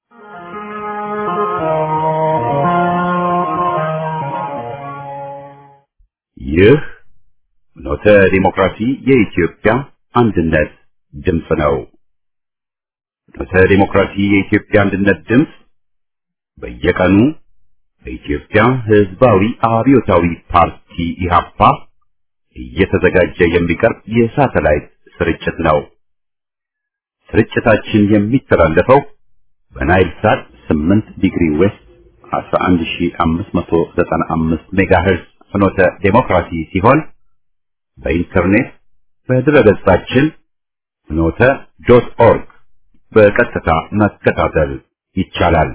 ይህ ኖተ ዲሞክራሲ የኢትዮጵያ አንድነት ድምፅ ነው። ኖተ ዲሞክራሲ የኢትዮጵያ አንድነት ድምፅ በየቀኑ በኢትዮጵያ ሕዝባዊ አብዮታዊ ፓርቲ ኢህአፓ እየተዘጋጀ የሚቀርብ የሳተላይት ስርጭት ነው። ስርጭታችን የሚተላለፈው በናይል ሳት 8 ዲግሪ ዌስት 11595 ሜጋሄርዝ ፍኖተ ዴሞክራሲ ሲሆን በኢንተርኔት በድረገጻችን ፍኖተ ዶት ኦርግ በቀጥታ መከታተል ይቻላል።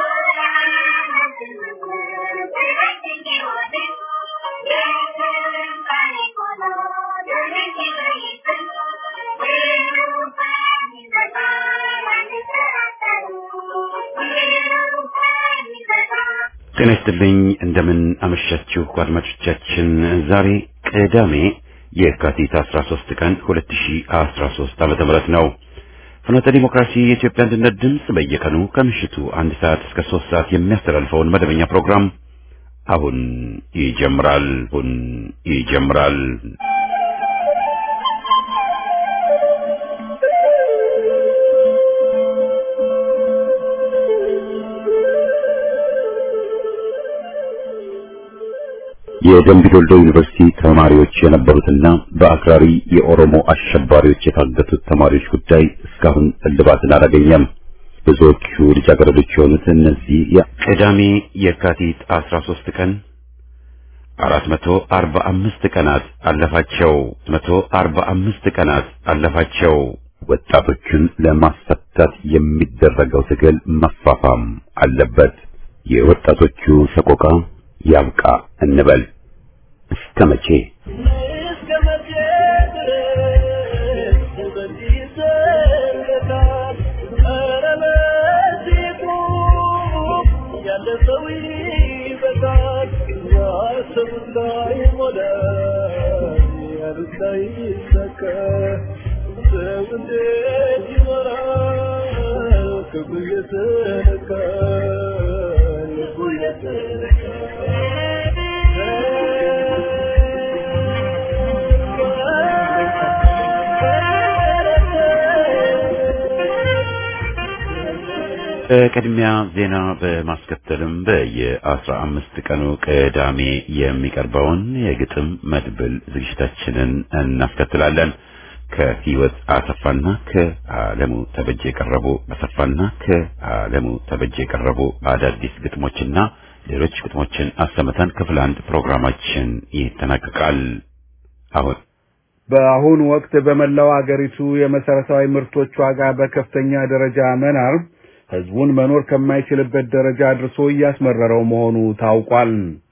ጤና ይስጥልኝ። እንደምን አመሻችሁ አድማጮቻችን። ዛሬ ቅዳሜ የካቲት 13 ቀን 2013 ዓመተ ምህረት ነው። ፍኖተ ዲሞክራሲ የኢትዮጵያ አንድነት ድምፅ በየቀኑ ከምሽቱ አንድ ሰዓት እስከ ሶስት ሰዓት የሚያስተላልፈውን መደበኛ ፕሮግራም አሁን ይጀምራል። አሁን ይጀምራል። የደምቢ ዶልዶ ዩኒቨርሲቲ ተማሪዎች የነበሩትና በአክራሪ የኦሮሞ አሸባሪዎች የታገቱት ተማሪዎች ጉዳይ እስካሁን እልባትን አላገኘም። ብዙዎቹ ልጃገረዶች የሆኑት እነዚህ ቅዳሜ የካቲት 13 ቀን 445 ቀናት አለፋቸው 145 ቀናት አለፋቸው። ወጣቶቹን ለማስፈታት የሚደረገው ትግል መፋፋም አለበት። የወጣቶቹ ሰቆቃ ያብቃ እንበል። እስከ መቼ እስከ መቼ ድረስ በዚህ ይዘለቃል? ኧረ በዚህ ቁም፣ ያለ ሰው ይበቃል። ያሰቡት ላይሞላ፣ ያሉት ላይሳካ፣ ሰው እንዴት ይኖራል? ክፉ እየተነካ ልቡ በቅድሚያ ዜና በማስከተልም በየአስራ አምስት ቀኑ ቅዳሜ የሚቀርበውን የግጥም መድብል ዝግጅታችንን እናስከትላለን። ከህይወት አሰፋና ከአለሙ ተበጀ የቀረቡ አሰፋና ከአለሙ ተበጀ የቀረቡ አዳዲስ ግጥሞችና ሌሎች ግጥሞችን አሰምተን ክፍል አንድ ፕሮግራማችን ይጠናቀቃል። አሁን በአሁኑ ወቅት በመላው አገሪቱ የመሰረታዊ ምርቶች ዋጋ በከፍተኛ ደረጃ መናር ህዝቡን መኖር ከማይችልበት ደረጃ አድርሶ እያስመረረው መሆኑ ታውቋል።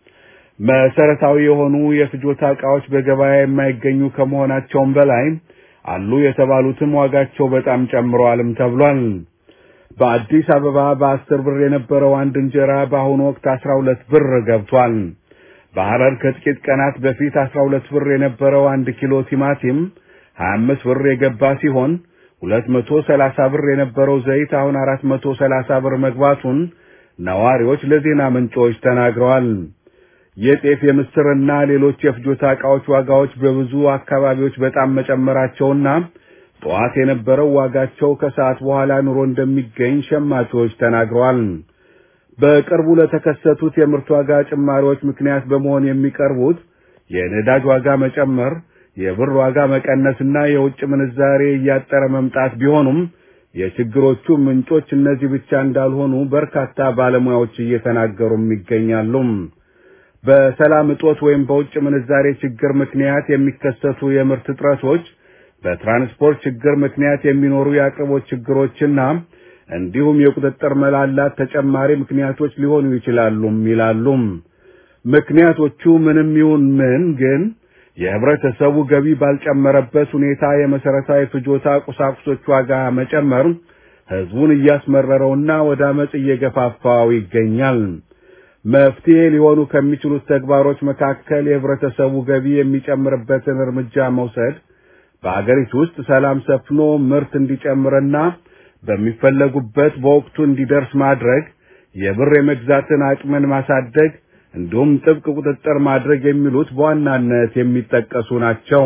መሰረታዊ የሆኑ የፍጆታ ዕቃዎች በገበያ የማይገኙ ከመሆናቸውም በላይ አሉ የተባሉትም ዋጋቸው በጣም ጨምረዋልም ተብሏል። በአዲስ አበባ በአስር ብር የነበረው አንድ እንጀራ በአሁኑ ወቅት አስራ ሁለት ብር ገብቷል። በሐረር ከጥቂት ቀናት በፊት አስራ ሁለት ብር የነበረው አንድ ኪሎ ቲማቲም ሀያ አምስት ብር የገባ ሲሆን ሁለት መቶ ሰላሳ ብር የነበረው ዘይት አሁን አራት መቶ ሰላሳ ብር መግባቱን ነዋሪዎች ለዜና ምንጮች ተናግረዋል። የጤፍ የምስርና ሌሎች የፍጆታ ዕቃዎች ዋጋዎች በብዙ አካባቢዎች በጣም መጨመራቸውና ጠዋት የነበረው ዋጋቸው ከሰዓት በኋላ ኑሮ እንደሚገኝ ሸማቾች ተናግረዋል። በቅርቡ ለተከሰቱት የምርት ዋጋ ጭማሪዎች ምክንያት በመሆን የሚቀርቡት የነዳጅ ዋጋ መጨመር የብር ዋጋ መቀነስና የውጭ ምንዛሬ እያጠረ መምጣት ቢሆኑም የችግሮቹ ምንጮች እነዚህ ብቻ እንዳልሆኑ በርካታ ባለሙያዎች እየተናገሩም ይገኛሉ። በሰላም እጦት ወይም በውጭ ምንዛሬ ችግር ምክንያት የሚከሰቱ የምርት እጥረቶች፣ በትራንስፖርት ችግር ምክንያት የሚኖሩ የአቅርቦት ችግሮችና እንዲሁም የቁጥጥር መላላት ተጨማሪ ምክንያቶች ሊሆኑ ይችላሉም ይላሉ። ምክንያቶቹ ምንም ይሁን ምን ግን የህብረተሰቡ ገቢ ባልጨመረበት ሁኔታ የመሰረታዊ ፍጆታ ቁሳቁሶች ዋጋ መጨመር ህዝቡን እያስመረረውና ወደ አመጽ እየገፋፋው ይገኛል። መፍትሄ ሊሆኑ ከሚችሉት ተግባሮች መካከል የህብረተሰቡ ገቢ የሚጨምርበትን እርምጃ መውሰድ፣ በአገሪቱ ውስጥ ሰላም ሰፍኖ ምርት እንዲጨምርና በሚፈለጉበት በወቅቱ እንዲደርስ ማድረግ፣ የብር የመግዛትን አቅምን ማሳደግ እንዲሁም ጥብቅ ቁጥጥር ማድረግ የሚሉት በዋናነት የሚጠቀሱ ናቸው።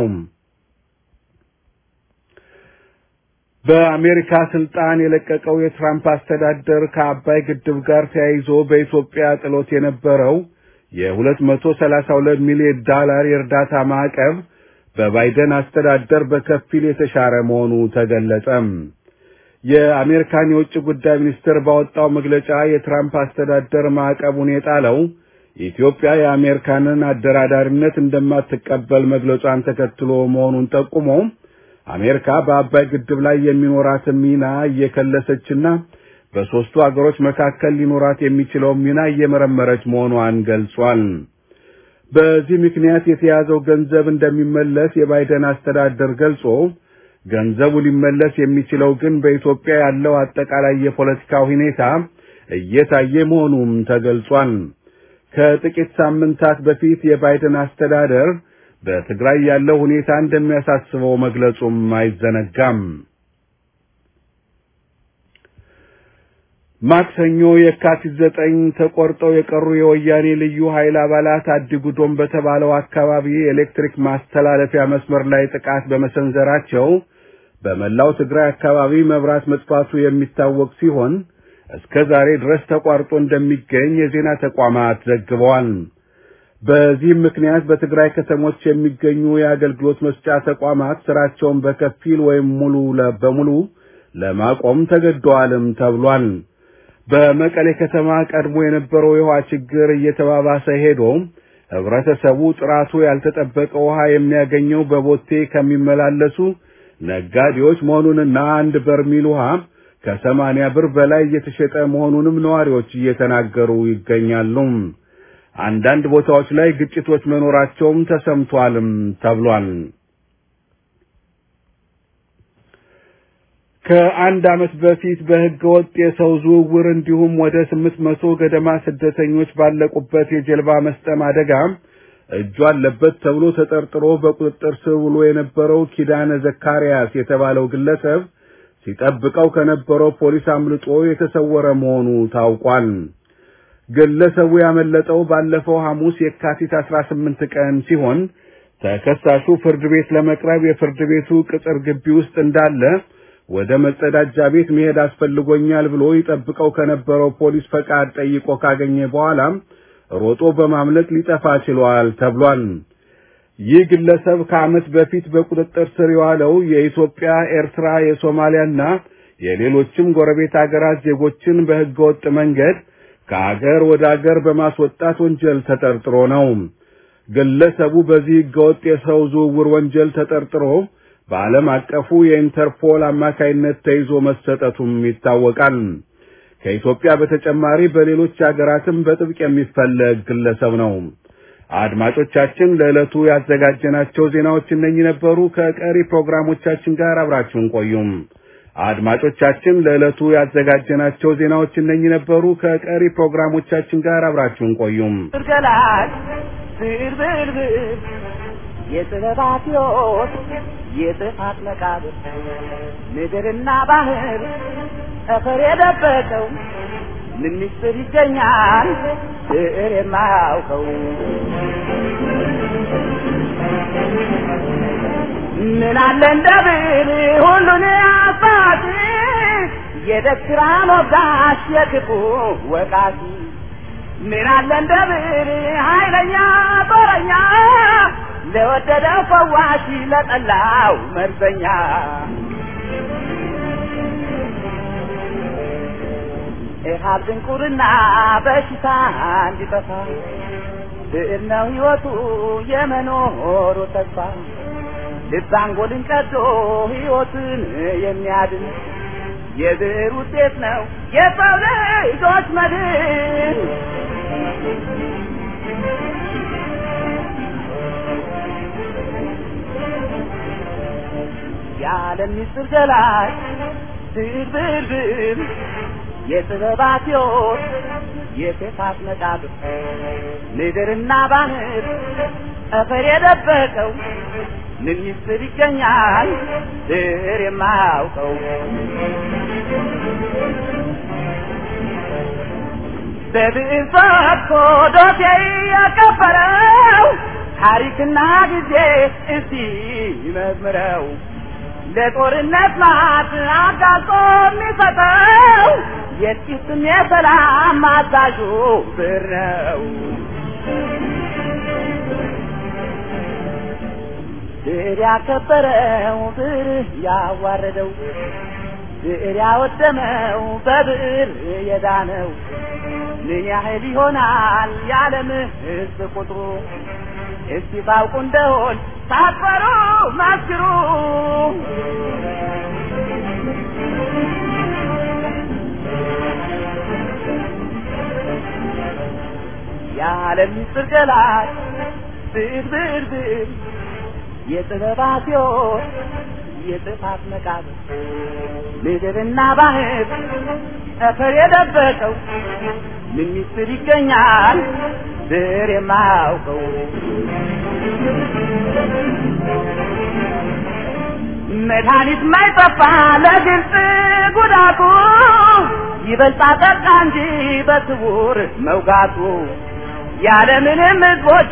በአሜሪካ ስልጣን የለቀቀው የትራምፕ አስተዳደር ከአባይ ግድብ ጋር ተያይዞ በኢትዮጵያ ጥሎት የነበረው የ232 ሚሊዮን ዶላር የእርዳታ ማዕቀብ በባይደን አስተዳደር በከፊል የተሻረ መሆኑ ተገለጸ። የአሜሪካን የውጭ ጉዳይ ሚኒስትር ባወጣው መግለጫ የትራምፕ አስተዳደር ማዕቀቡን የጣለው ኢትዮጵያ የአሜሪካንን አደራዳሪነት እንደማትቀበል መግለጿን ተከትሎ መሆኑን ጠቁሞ አሜሪካ በአባይ ግድብ ላይ የሚኖራትን ሚና እየከለሰችና በሦስቱ አገሮች መካከል ሊኖራት የሚችለውን ሚና እየመረመረች መሆኗን ገልጿል። በዚህ ምክንያት የተያዘው ገንዘብ እንደሚመለስ የባይደን አስተዳደር ገልጾ ገንዘቡ ሊመለስ የሚችለው ግን በኢትዮጵያ ያለው አጠቃላይ የፖለቲካ ሁኔታ እየታየ መሆኑም ተገልጿል። ከጥቂት ሳምንታት በፊት የባይደን አስተዳደር በትግራይ ያለው ሁኔታ እንደሚያሳስበው መግለጹም አይዘነጋም። ማክሰኞ የካቲት ዘጠኝ ተቆርጠው የቀሩ የወያኔ ልዩ ኃይል አባላት አዲጉዶም በተባለው አካባቢ የኤሌክትሪክ ማስተላለፊያ መስመር ላይ ጥቃት በመሰንዘራቸው በመላው ትግራይ አካባቢ መብራት መጥፋቱ የሚታወቅ ሲሆን እስከ ዛሬ ድረስ ተቋርጦ እንደሚገኝ የዜና ተቋማት ዘግበዋል። በዚህም ምክንያት በትግራይ ከተሞች የሚገኙ የአገልግሎት መስጫ ተቋማት ስራቸውን በከፊል ወይም ሙሉ በሙሉ ለማቆም ተገደዋልም ተብሏል። በመቀሌ ከተማ ቀድሞ የነበረው የውሃ ችግር እየተባባሰ ሄዶ ህብረተሰቡ ጥራቱ ያልተጠበቀ ውሃ የሚያገኘው በቦቴ ከሚመላለሱ ነጋዴዎች መሆኑንና አንድ በርሚል ውሃ ከሰማንያ ብር በላይ እየተሸጠ መሆኑንም ነዋሪዎች እየተናገሩ ይገኛሉ። አንዳንድ ቦታዎች ላይ ግጭቶች መኖራቸውም ተሰምቷልም ተብሏል። ከአንድ ዓመት በፊት በሕገ ወጥ የሰው ዝውውር እንዲሁም ወደ ስምንት መቶ ገደማ ስደተኞች ባለቁበት የጀልባ መስጠም አደጋ እጁ አለበት ተብሎ ተጠርጥሮ በቁጥጥር ስር ውሎ የነበረው ኪዳነ ዘካርያስ የተባለው ግለሰብ ሲጠብቀው ከነበረው ፖሊስ አምልጦ የተሰወረ መሆኑ ታውቋል። ግለሰቡ ያመለጠው ባለፈው ሐሙስ የካቲት 18 ቀን ሲሆን ተከሳሹ ፍርድ ቤት ለመቅረብ የፍርድ ቤቱ ቅጽር ግቢ ውስጥ እንዳለ ወደ መጸዳጃ ቤት መሄድ አስፈልጎኛል ብሎ ይጠብቀው ከነበረው ፖሊስ ፈቃድ ጠይቆ ካገኘ በኋላም ሮጦ በማምለጥ ሊጠፋ ችሏል ተብሏል። ይህ ግለሰብ ከዓመት በፊት በቁጥጥር ስር የዋለው የኢትዮጵያ፣ ኤርትራ፣ የሶማሊያና የሌሎችም ጎረቤት አገራት ዜጎችን በሕገወጥ መንገድ ከአገር ወደ አገር በማስወጣት ወንጀል ተጠርጥሮ ነው። ግለሰቡ በዚህ ሕገወጥ የሰው ዝውውር ወንጀል ተጠርጥሮ በዓለም አቀፉ የኢንተርፖል አማካይነት ተይዞ መሰጠቱም ይታወቃል። ከኢትዮጵያ በተጨማሪ በሌሎች አገራትም በጥብቅ የሚፈለግ ግለሰብ ነው። አድማጮቻችን ለዕለቱ ያዘጋጀናቸው ዜናዎች እነኚህ ነበሩ። ከቀሪ ፕሮግራሞቻችን ጋር አብራችሁን ቆዩም። አድማጮቻችን ለዕለቱ ያዘጋጀናቸው ዜናዎች እነኚህ ነበሩ። ከቀሪ ፕሮግራሞቻችን ጋር አብራችሁን ቆዩም። ገላጭ ብርብርብር የጥበባት ሕይወት የጥፋት መቃብር ምድርና ባህር ጠፈር የደበቀው ምን ምስጢር ይገኛል ብዕር የማያውቀው ምን አለ እንደ ብዕር ሁሉን አባቲ የደስራ ሞጋሽ የክፉ ወቃቲ ምን አለ እንደ ብዕር ኃይለኛ ጦረኛ ለወደደው ፈዋሽ ለጠላው መርዘኛ ኢሃብ ድንቁርና በሽታ እንዲጠፋ ብዕር ነው ሕይወቱ የመኖሩ ተስፋ ልብ አንጎልን ቀዶ ሕይወትን የሚያድን የብዕር ውጤት ነው የሰው ልጆች መድን። የዓለም ምስጢር ገላጭ ብዕር ብዕር ብዕር የጥበባት ሕይወት የክፋት መቃብር ምድርና ባህር ጠፈር የደበቀው ምን ሚስጥር ይገኛል ስር የማያውቀው በብዕር ፈትኮ ዶሴ ያቀበረው ታሪክና ጊዜ እስቲ ይመዝምረው ለጦርነት ማት አጋልጦ የሚሰጠው የጥቂትም የሰላም አዛዡ ብር ነው። ብር ያከበረው ብር ያዋረደው ብር ያወደመው በብር የዳነው ምን ያህል ይሆናል የዓለም ሕዝብ ቁጥሩ? እስቲ ታውቁ እንደሆን ሳትፈሩ መስክሩ። የዓለም ምስጢር ገላጭ ብዕር ብዕር ብዕር የጥበባት ሕይወት የጥፋት መቃብር ምድርና ባህር ጠፈር የደበቀው ምን ምስጢር ይገኛል ብዕር የማያውቀው መድኃኒት ማይጠፋ ለግልጽ ጉዳቱ ይበልጣ ጠቃ እንጂ በስውር መውጋቱ ያለምንም ሕዝቦች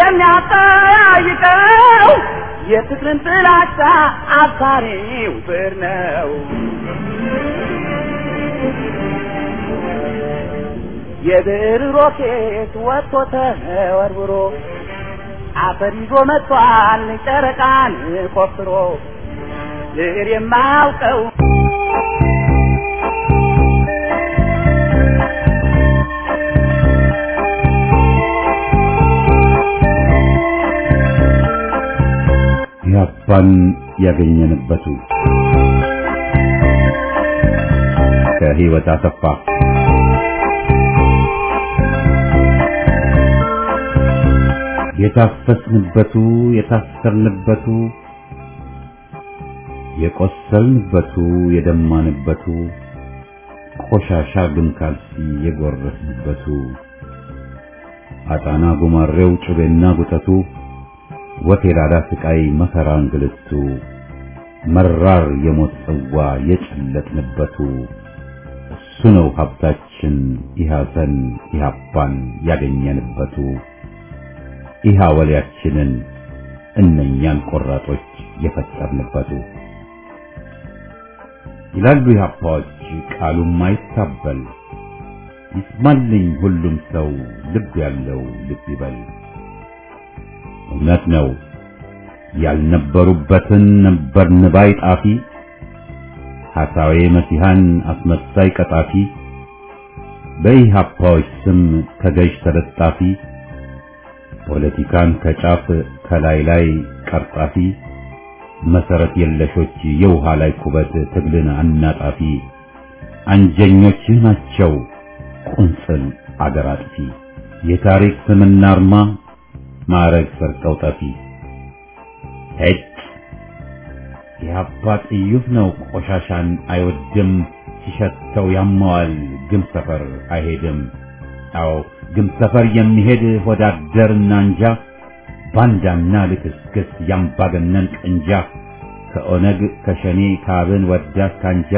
የሚያጠያይቀው የፍቅርን ጥላቻ አባሪው ብዕር ነው። የብዕር ሮኬት ወጥቶ ተወርውሮ አፈር ይዞ መጥቷል ጨረቃን ቆፍሮ ብዕር የማያውቀው ኢህአፓን ያገኘንበቱ ከህይወት አሰፋ የታፈስንበቱ የታሰርንበቱ የቆሰልንበቱ የደማንበቱ ቆሻሻ ግን ካልሲ የጎረስንበቱ አጣና ጉማሬው ጩቤና ጉጠቱ ወቴላዳ ስቃይ መከራ እንግልቱ መራር የሞት ጽዋ የጨለጥንበቱ እሱ ነው ሀብታችን ኢሐሰን ኢሐፓን ያገኘንበቱ ኢሃ ወሊያችንን እነኛን ቆራጦች የፈጠርንበቱ ይላሉ ኢህአፓዎች ቃሉም አይታበል ይስማልኝ ሁሉም ሰው ልብ ያለው ልብ ይበል እውነት ነው ያልነበሩበትን ነበርን ባይ ጣፊ ሐሳዌ መሲሐን አስመሳይ ቀጣፊ በኢህአፓዎች ስም ከገዥ ተለጣፊ ፖለቲካን ከጫፍ ከላይ ላይ ቀርጣፊ መሰረት የለሾች የውሃ ላይ ኩበት ትግልን አናጣፊ አንጀኞች ናቸው ቁንጽል አገር አጥፊ የታሪክ ስምና አርማ ማዕረግ ሰርቀው ጠፊ ሄጭ የአባ ጥዩፍ ነው ቆሻሻን አይወድም ሲሸተው ያመዋል ግም ሰፈር አይሄድም አዎ ግም ሰፈር የሚሄድ ወዳደርና እንጃ ባንዳና ልክስክስ ያምባገነን ቅንጃ ከኦነግ ከሸኔ ካብን ወዳት ካንጃ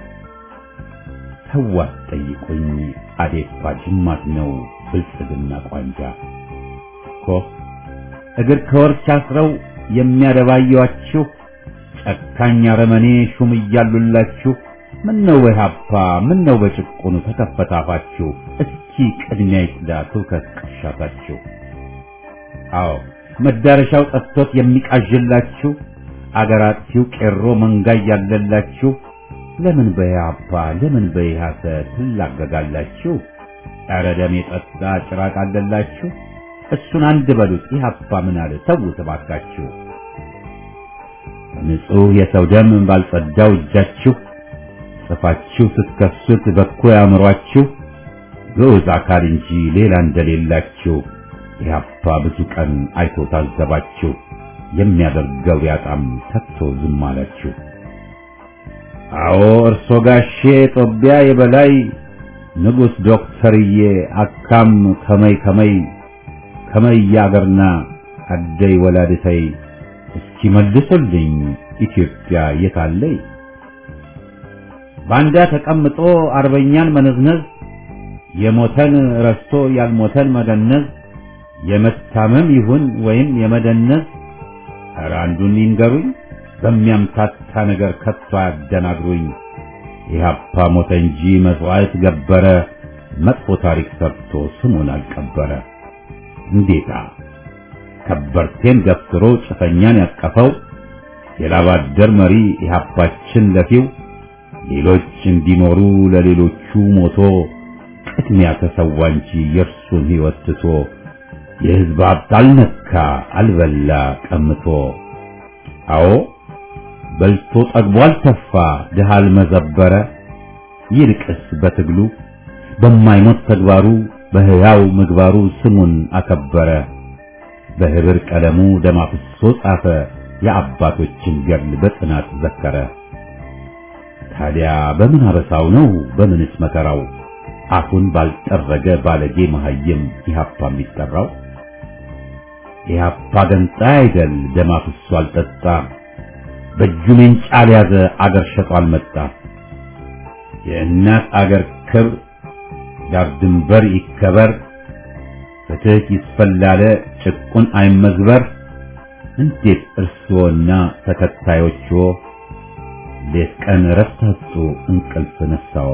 ተዋት ጠይቁኝ አዴፓ ጅማት ነው ብልጽግና ቋንጃ እኮ እግር ከወርች አስረው የሚያደባየዋችሁ ጨካኝ አረመኔ ሹም እያሉላችሁ ምን ነው በኢህአፓ ምን ነው በጭቁኑ ተከፈታፋችሁ እስኪ ቅድሚያ ይጽዳ ትውከት ቅርሻታችሁ አዎ መዳረሻው ጠፍቶት የሚቃዥላችሁ አገር አጥፊው ቄሮ መንጋ ያለላችሁ ለምን በኢህአፓ ለምን በኢህአሰ ትላገጋላችሁ? ኧረ ደም የጠጣ ጭራቅ አለላችሁ። እሱን አንድ በሉት ኢህአፓ ምን አለ ተዉት እባካችሁ። ንጹሕ የሰው ደም ባልጸዳው እጃችሁ ጽፋችሁ ስትከሱት በኮ ያምሯችሁ ግዑዝ አካል እንጂ ሌላ እንደሌላችሁ ኢህአፓ ብዙ ቀን አይቶ ታዘባችሁ። የሚያደርገው ያጣም ከቶ ዝም አላችሁ። አዎ እርሶ ጋሼ ጦቢያ የበላይ ንጉሥ ዶክተርዬ አካም ከመይ ከመይ ከመይ ያገርና አደይ ወላድተይ እስኪ መልሱልኝ ኢትዮጵያ የታለይ? ባንዳ ተቀምጦ አርበኛን መነዝነዝ የሞተን ረስቶ ያልሞተን መገነዝ የመታመም ይሁን ወይም የመደነዝ ኧረ አንዱን ይንገሩኝ በሚያምታታ ነገር ከቶ አያደናግሩኝ። ኢህአፓ ሞተ እንጂ መስዋዕት ገበረ መጥፎ ታሪክ ሰርቶ ስሙን አልቀበረ። እንዴታ ከበርቴን ገፍትሮ ጭፈኛን ያቀፈው የላባደር መሪ ኢህአፓችን ለፊው ሌሎች እንዲኖሩ ለሌሎቹ ሞቶ ቅድሚያ ተሰዋ እንጂ የእርሱን ሕይወት ትቶ የሕዝብ ሀብት አልነካ አልበላ ቀምቶ። አዎ በልቶ ጠግቦ አልተፋ ድሃ አልመዘበረ። ይልቅስ በትግሉ በማይሞት ተግባሩ በሕያው ምግባሩ ስሙን አከበረ። በህብር ቀለሙ ደም አፍሶ ጻፈ የአባቶችን ገድል በጽናት ዘከረ። ታዲያ በምን አበሳው ነው በምንስ መከራው አፉን ባልጠረገ ባለጌ መሃይም ኢህአፓ የሚጠራው? ኢህአፓ ገንጣይ አይደል ደም አፍሶ አልጠጣ በእጁ ሜንጫ ያዘ አገር ሸጦ አልመጣ። የእናት አገር ክብር ዳር ድንበር ይከበር ፍትህ ይስፈላለ ጭቁን አይመዝበር። እንዴት እርስዎና ተከታዮችዎ ሌት ቀን እረፍት አጡ እንቅልፍ ነሳው?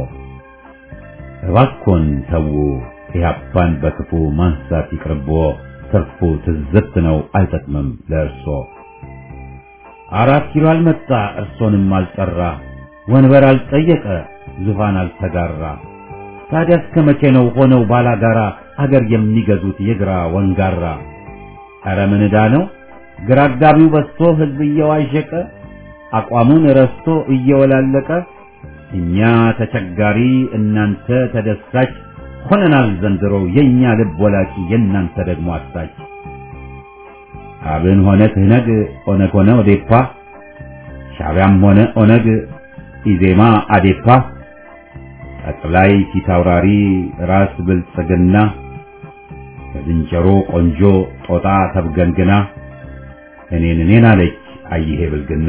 እባክዎን ተዉ ኢህአፓን በክፉ ማንሳት ይቅርብዎ። ትርፉ ትዝብት ነው አይጠቅምም ለእርሶ። አራት ኪሎ አልመጣ እርሶንም አልጠራ ወንበር አልጠየቀ ዙፋን አልተጋራ። ታዲያ እስከ መቼ ነው ሆነው ባላጋራ አገር የሚገዙት የግራ ወንጋራ? ኧረ ምን ዕዳ ነው ግራ አጋቢው በዝቶ ህዝብ እየዋዠቀ አቋሙን ረስቶ እየወላለቀ እኛ ተቸጋሪ እናንተ ተደሳች ሆነናል ዘንድሮ የኛ ልብ ወላቂ የእናንተ ደግሞ አሳች። አብን ሆነ ትህነግ ኦነግ ሆነ ኦዴፓ ሻዕቢያም ሆነ ኦነግ ኢዜማ አዴፓ ጠቅላይ ፊታውራሪ ራስ ብልጽግና ከዝንጀሮ ቆንጆ ጦጣ ተብገንግና እኔን እኔን አለች አይሄ ብልግና።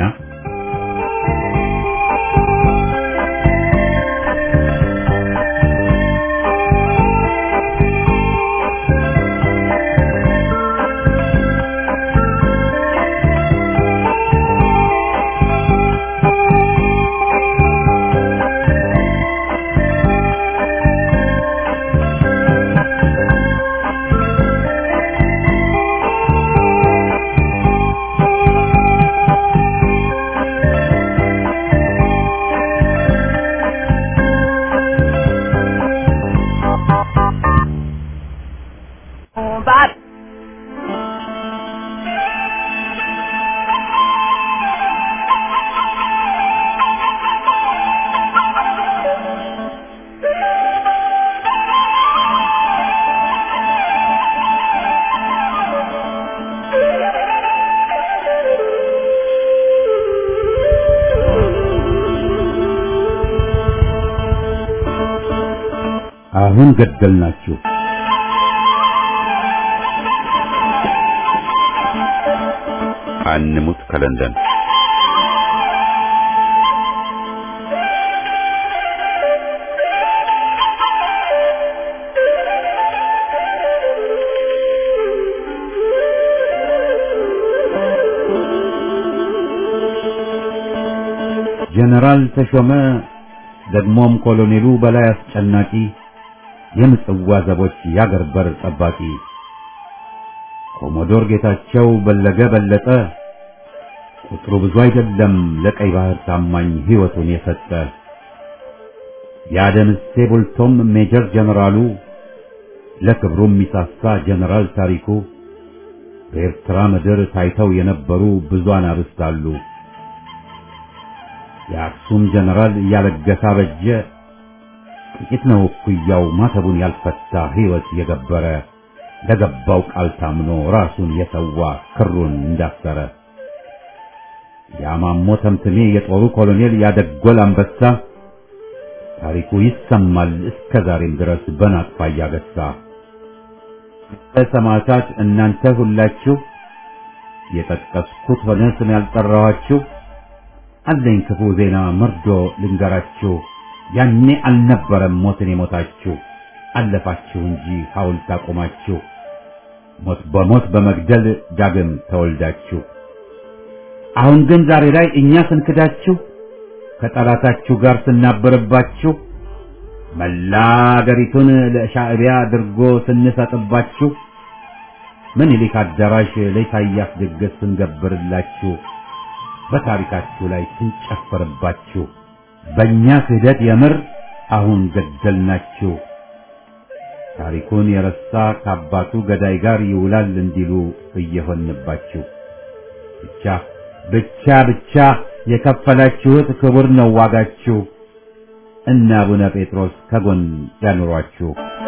But አሁን ገደልናችሁ። አንሙት ከለንደን ጀነራል ተሾመ ደግሞም ኮሎኔሉ በላይ አስጨናቂ የምጽዋ ዘቦች ያገር በር ጠባቂ ኮሞዶር ጌታቸው በለገ በለጠ ቁጥሩ ብዙ አይደለም ለቀይ ባህር ታማኝ ሕይወቱን የሰጠ የአደምሴ ቡልቶም ሜጀር ጀነራሉ ለክብሩ የሚሳሳ ጀነራል ታሪኩ በኤርትራ ምድር ታይተው የነበሩ ብዙ አናብስት አሉ። የአክሱም ጀነራል እያለገሳ በጀ ጥቂት ነው እኩያው ማተቡን ያልፈታ ሕይወት የገበረ ለገባው ቃል ታምኖ ራሱን የሰዋ ክሩን እንዳሰረ የአማሞ ተምትሜ የጦሩ ኮሎኔል ያደጎል አንበሳ ታሪኩ ይሰማል እስከ ዛሬም ድረስ በናቅፋ እያገሳ ሰማዕታት እናንተ ሁላችሁ የጠቀስኩት ሆነ ስም ያልጠራኋችሁ አለኝ ክፉ ዜና መርዶ ልንገራችሁ። ያኔ አልነበረም ሞትን የሞታችሁ አለፋችሁ እንጂ ሐውልት አቆማችሁ። ሞት በሞት በመግደል ዳግም ተወልዳችሁ አሁን ግን ዛሬ ላይ እኛ ስንክዳችሁ ከጠላታችሁ ጋር ስናበርባችሁ መላ አገሪቱን ለሻዕቢያ አድርጎ ስንሰጥባችሁ ምኒልክ አዳራሽ ለኢሳያስ ድግስ ስንገብርላችሁ በታሪካችሁ ላይ ስንጨፍርባችሁ በእኛ ክህደት የምር አሁን ገደልናችሁ። ታሪኩን የረሳ ከአባቱ ገዳይ ጋር ይውላል እንዲሉ እየሆንባችሁ ብቻ ብቻ ብቻ የከፈላችሁት ክቡር ነው ዋጋችሁ። እነ አቡነ ጴጥሮስ ከጎን ያኑሯችሁ።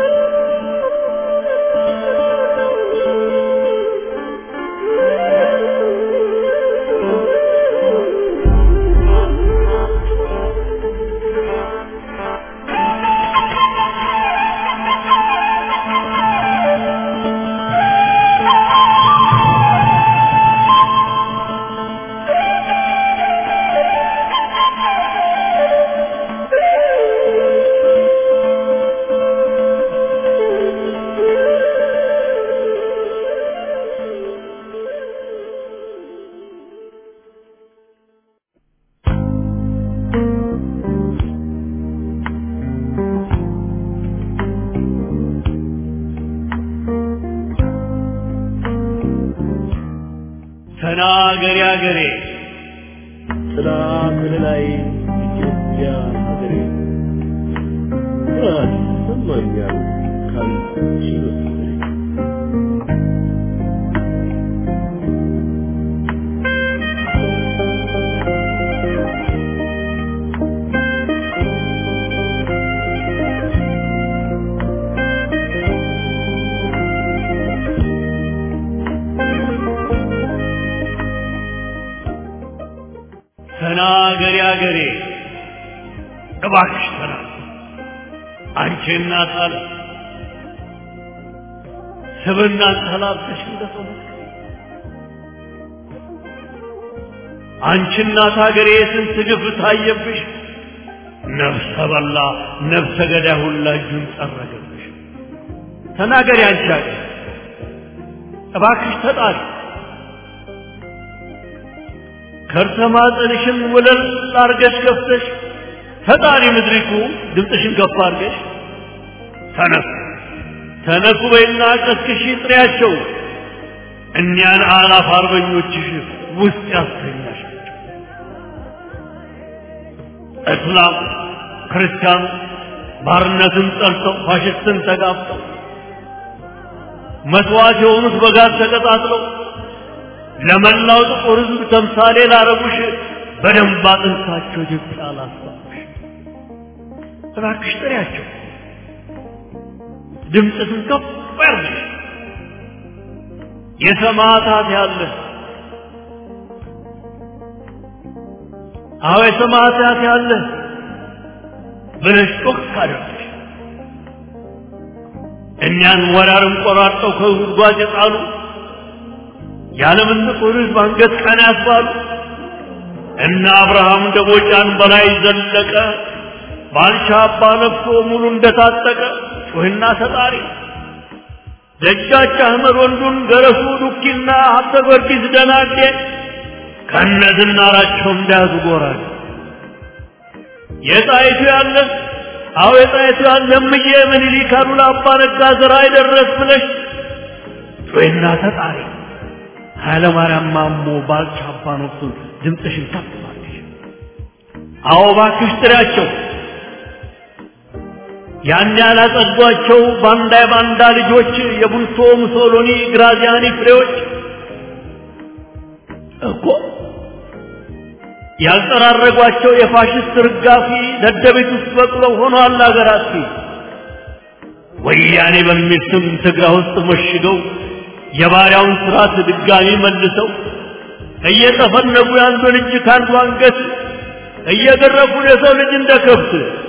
ተናገሪ አገሬ ጥላ ከለላይ ኢትዮጵያ ሀገሬ ኩራት ይሰማኛል ካንቺ በስተቀር ተናገሪ አገሬ እባክሽ ተናገሪ አንቺ እናት አለ ስብና ተላብተሽ እንደሰው አንቺ እናት ሀገሬ ስንት ግፍ ታየብሽ ነፍሰ በላ ነፍሰ ገዳይ ሁላ እጁን ጠረገብሽ ተናገሪ አንቺ ሀገር እባክሽ ተጣሪ ከርሰ ማህፀንሽን ወለል አርገሽ ከፍተሽ ፈጣሪ ምድሪቱ ድምፅሽን ከፍ አርገሽ ተነሱ ተነሱ በይና ቀስቅሽ ጥሪያቸው እኒያን አላፍ አርበኞችሽ ውስጥ ያስተኛሽ እስላም ክርስቲያኑ ባርነትን ጠልተው ፋሽስትን ተጋፍተው መስዋዕት የሆኑት በጋዝ ተቀጣጥለው ለመላው ጥቁር ሕዝብ ተምሳሌ ላረጉሽ በደንብ አጥንታቸው ኢትዮጵያ ላስባሽ እባክሽ ጥሪያቸው፣ ድምፅሽን ከፍ ያርግሽ። የሰማዕታት ያለ አዎ የሰማዕታት ያለ ብለሽ ጮክ አድርገሽ እኛን ወራርን ቆራርጠው ከጉድጓድ የጣሉ የዓለምን ጥቁር ሕዝብ አንገት ቀና ያስባሉ እነ አብርሃም ደቦጫን በላይ ዘለቀ ባልቻ አባ ነፍሶ ሙሉ እንደታጠቀ ጩህና ተጣሪ ደጃች አህመድ ወንዱን ገረሱ ዱኪና ሀብተ ጊዮርጊስ ደናዴ ከነ ዝናራቸው እንዳያዙ ጎራል የጣይቱ ያለ አዎ የጣይቱ ያለ እምዬ ምኒልክ አሉላ አባ ነጋ ዘራ አይደረስ ብለሽ ጩህና ተጣሪ ኃይለ ማርያም ማሞ ባልቻ አባ ነፍሱን ድምፅሽን ከፍ አድርጊ። አዎ እባክሽ ጥሪያቸው ያን ያላጸዷቸው ባንዳ የባንዳ ልጆች የቡልቶ ሙሶሎኒ ግራዚያኒ ፍሬዎች እኮ ያልጠራረጓቸው የፋሽስት ርጋፊ ደደቤት ውስጥ በቅለው ሆኗል አገራት ወያኔ በሚል ስም ትግራ ውስጥ መሽገው የባሪያውን ስርዓት ድጋሚ መልሰው እየጠፈነጉ የአንዱን እጅ ከአንዱ አንገት እየገረፉ የሰው ልጅ እንደ ከብት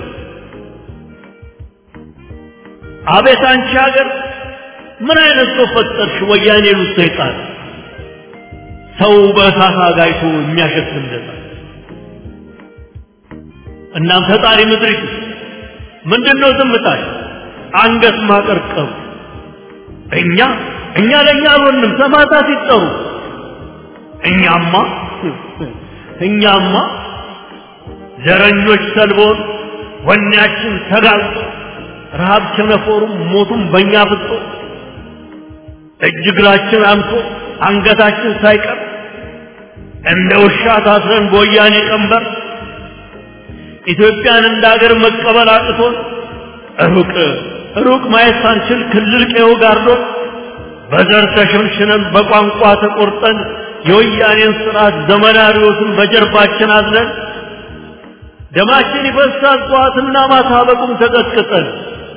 አቤት አንቺ ሀገር ምን አይነት ሰው ፈጠርሽ? ወያኔ ሉ ሰይጣን ሰው በእሳት አጋይቶ የሚያሸት እንደዛ እናም ፈጣሪ ምድሪቱ ምንድን ነው ዝምታሽ? አንገት ማቀርቀሩ እኛ እኛ ለእኛ አልሆንም ሰማዕታት ይጠሩ እኛማ እኛማ ዘረኞች ሰልቦን ወኔያችን ተጋልጦ ረሃብ ቸነፈሩም ሞቱም በእኛ ፍጦ እጅ እግራችን አንሶ አንገታችን ሳይቀር እንደ ውሻ ታስረን በወያኔ ቀንበር ኢትዮጵያን እንደ ሀገር መቀበል አቅቶን ሩቅ ሩቅ ማየት ሳንችል ክልል ቀዬው ጋርዶን በዘር ተሸንሽነን በቋንቋ ተቆርጠን የወያኔን ስርዓት ዘመናዊዎትን በጀርባችን አዝለን ደማችን ይፈሳል ጠዋትና ማታ በቁም ተቀጥቅጠን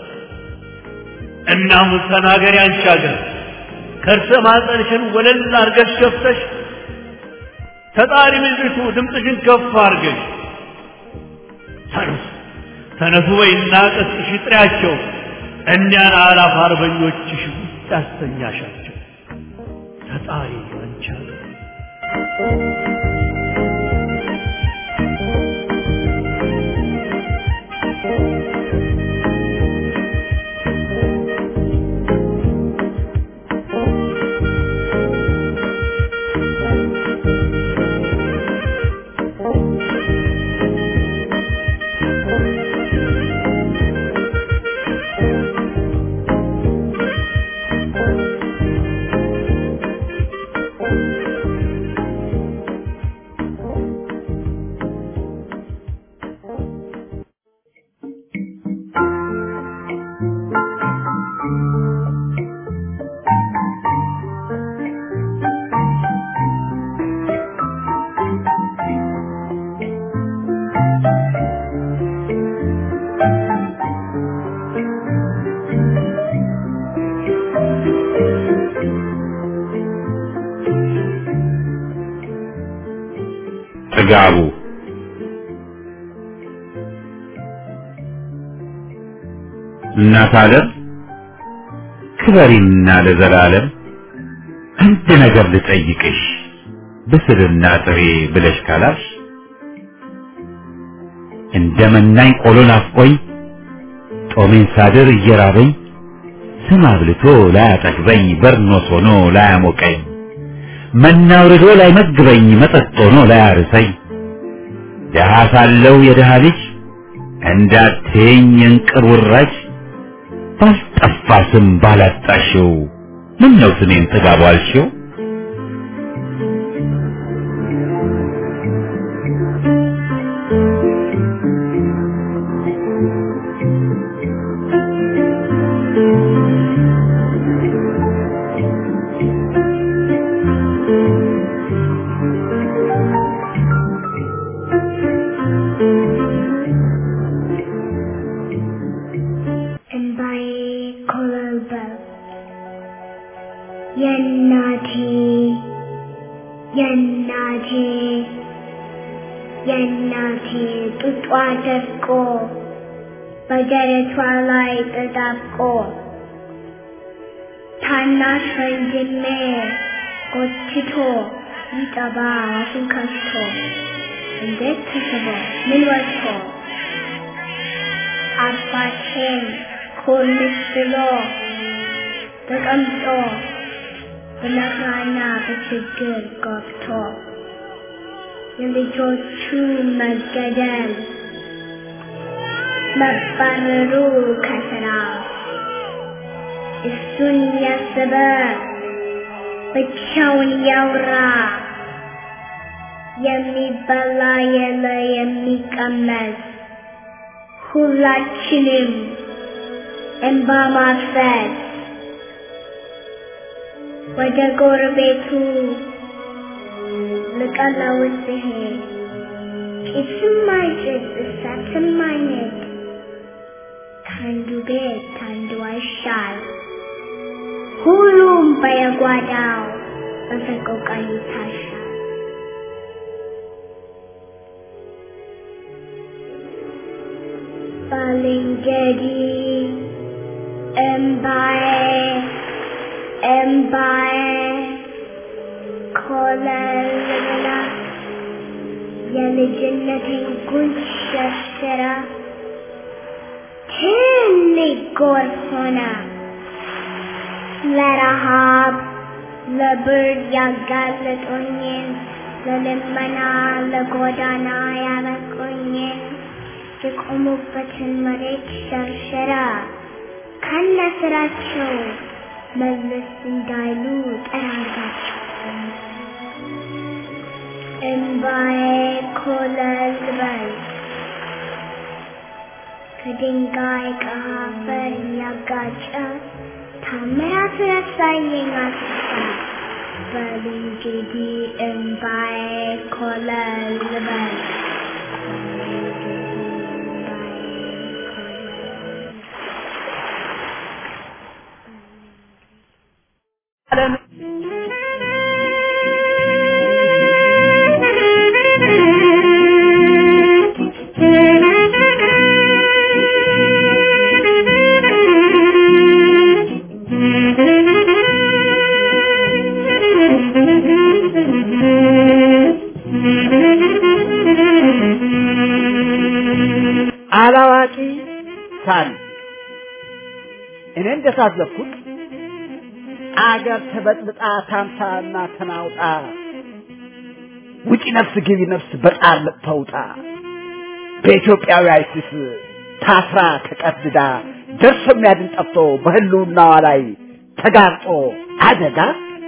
እናም ተናገሪ አንቺ ሀገር ከርሰ ማህፀንሽን ወለል አርገሽ ከፍተሽ ተጣሪ ምድሪቱ ድምፅሽን ከፍ አርገሽ ተነሱ ተነሱ በይና ቀስቅሽ ጥሪያቸው እኒያን አላፍ አርበኞችሽ ውስጥ ያስተኛሻቸው ተጣሪ አንቺ ሀገር ጥጋቡ እናት አለም ክበሪና ለዘላለም አንድ ነገር ልጠይቅሽ ብስልና ጥሬ ብለሽ ካላሽ እንደ መናኝ ቆሎ ናፍቆኝ ጦሜን ሳድር እየራበኝ ስም አብልቶ ላያጠግበኝ በርኖስ ሆኖ ላያሞቀኝ መና አውርዶ ላይመግበኝ መጠጥ ሆኖ ላያርሰኝ ደሃ ሳለው የደሃ ልጅ እንዳትየኝ የእንቅር ውራጅ ባልጠፋ ስም ባላጣሽው ምን ነው ስሜን ጥጋቡ አልሽው? እንባዬ ኮለልበል የእናቴ የእናቴ የእናቴ ጡጧ ደርቆ በደረቷ ላይ ተጣብቆ ታናሽ ወንድሜ ጎትቶ ይጠባ አፉን ከፍቶ እንዴት ተስቦ ምን ወጥቶ አባቴን ኮልስ ብሎ ተቀምጦ በመከራና በችግር ገብቶ የልጆቹ መገደል መባረሩ ከስራ እሱን ያሰበ ብቻውን ያውራ የሚበላ የለ የሚቀመስ ሁላችንም እንባ ማፍሰስ ወደ ጎረቤቱ ልቀለውስ ሲሄድ ጭስም አይጭስ እሳትም አይነድ ከአንዱ ቤት ከአንዱ አይሻል ሁሉም በየጓዳው በሰቆቃ ይታሻል። ባልንጀሪ እምባዬ እምባዬ ኮለል ብላ የልጅነቴን ጉንጭ ሸርሽራ ትልቅ ጎርፍ ሆና ለረሃብ ለብርድ ያጋለጡኝን ለልመና ለጎዳና ያበቁኝን የቆሙበትን መሬት ሸርሸራ ከነ ስራቸው መለስ እንዳይሉ ጠራጋቸው። እምባዬ ኮለል በል ከድንጋይ ከአፈር እያጋጨ ታምራት ረሳየኝ አስፋ በል እንግዲህ እምባዬ ኮለል በል አላዋቂ ሳል እኔ እንደታዘብኩት አገር ተበጥብጣ ታምሳና ተናውጣ ውጪ ነፍስ ግቢ ነፍስ በጣር ተውጣ በኢትዮጵያዊ አይሲስ ታስራ ተቀድዳ ደርሶ የሚያድን ጠፍቶ በህልውናዋ ላይ ተጋርጦ አደጋ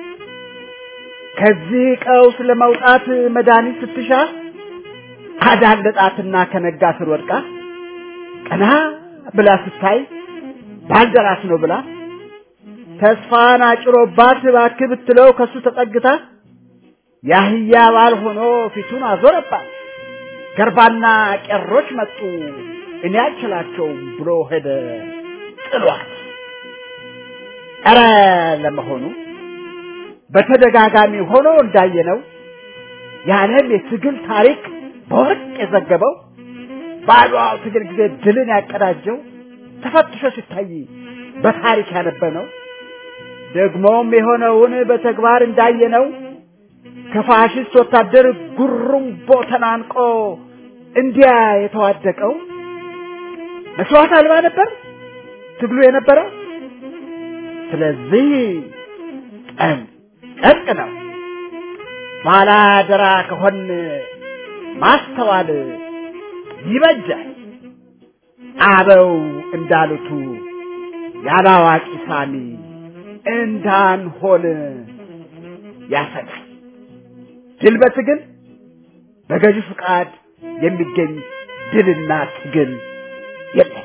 ከዚህ ቀውስ ለመውጣት መድኃኒት ስትሻ አዳለጣትና ከነጋ ስር ወድቃ ቀና ብላ ስታይ ባልደራስ ነው ብላ ተስፋን አጭሮባት እባክህ ብትለው ከሱ ተጠግታ ያህያ ባል ሆኖ ፊቱን አዞረባት። ገርባና ቄሮች መጡ እኔ አልችላቸውም ብሎ ሄደ ጥሏት። ኧረ ለመሆኑ በተደጋጋሚ ሆኖ እንዳየነው የዓለም የትግል ታሪክ በወርቅ የዘገበው በአድዋው ትግል ጊዜ ድልን ያቀዳጀው ተፈትሾ ሲታይ በታሪክ ያነበነው ደግሞም የሆነውን በተግባር እንዳየነው ከፋሽስት ወታደር ጉሩምቦ ተናንቆ እንዲያ የተዋደቀው መስዋዕት አልባ ነበር ትግሉ የነበረው። ስለዚህ ጠን ጠቅ ነው ባላደራ ከሆን ማስተዋል ይበጃል። አበው እንዳሉቱ ያላዋቂ ሳሚ እንዳንሆን ያሰጋል። ድል በትግል በገዢ ፍቃድ የሚገኝ ድልና ትግል የለም።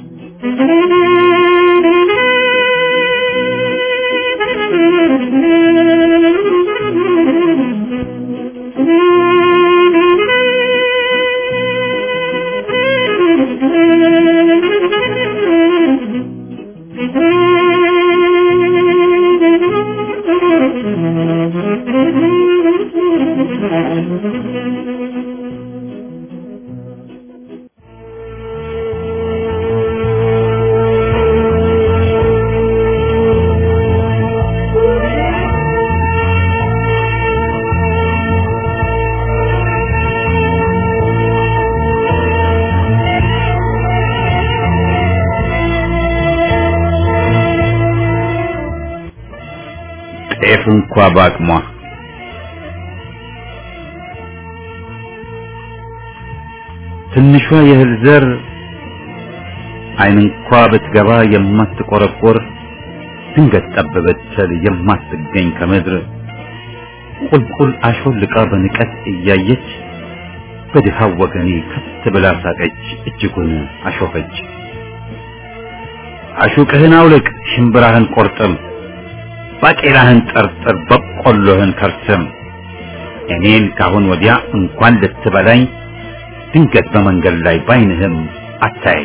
ጤፍ እንኳ በአቅሟ ትንሿ የእህል ዘር አይን እንኳ ብትገባ የማትቆረቆር ድንገት ጠብ ብትል የማትገኝ ከምድር ቁልቁል አሾልቃ በንቀት እያየች በድሃው ወገኔ ከት ብላ ሳቀች፣ እጅጉን አሾፈች። አሹቅህን አውልቅ፣ ሽምብራህን ቆርጥም፣ ባቄላህን ጠርጥር፣ በቆሎህን ከርስም። እኔን ካሁን ወዲያ እንኳን ልትበላኝ ድንገት በመንገድ ላይ ባይንህም አታይ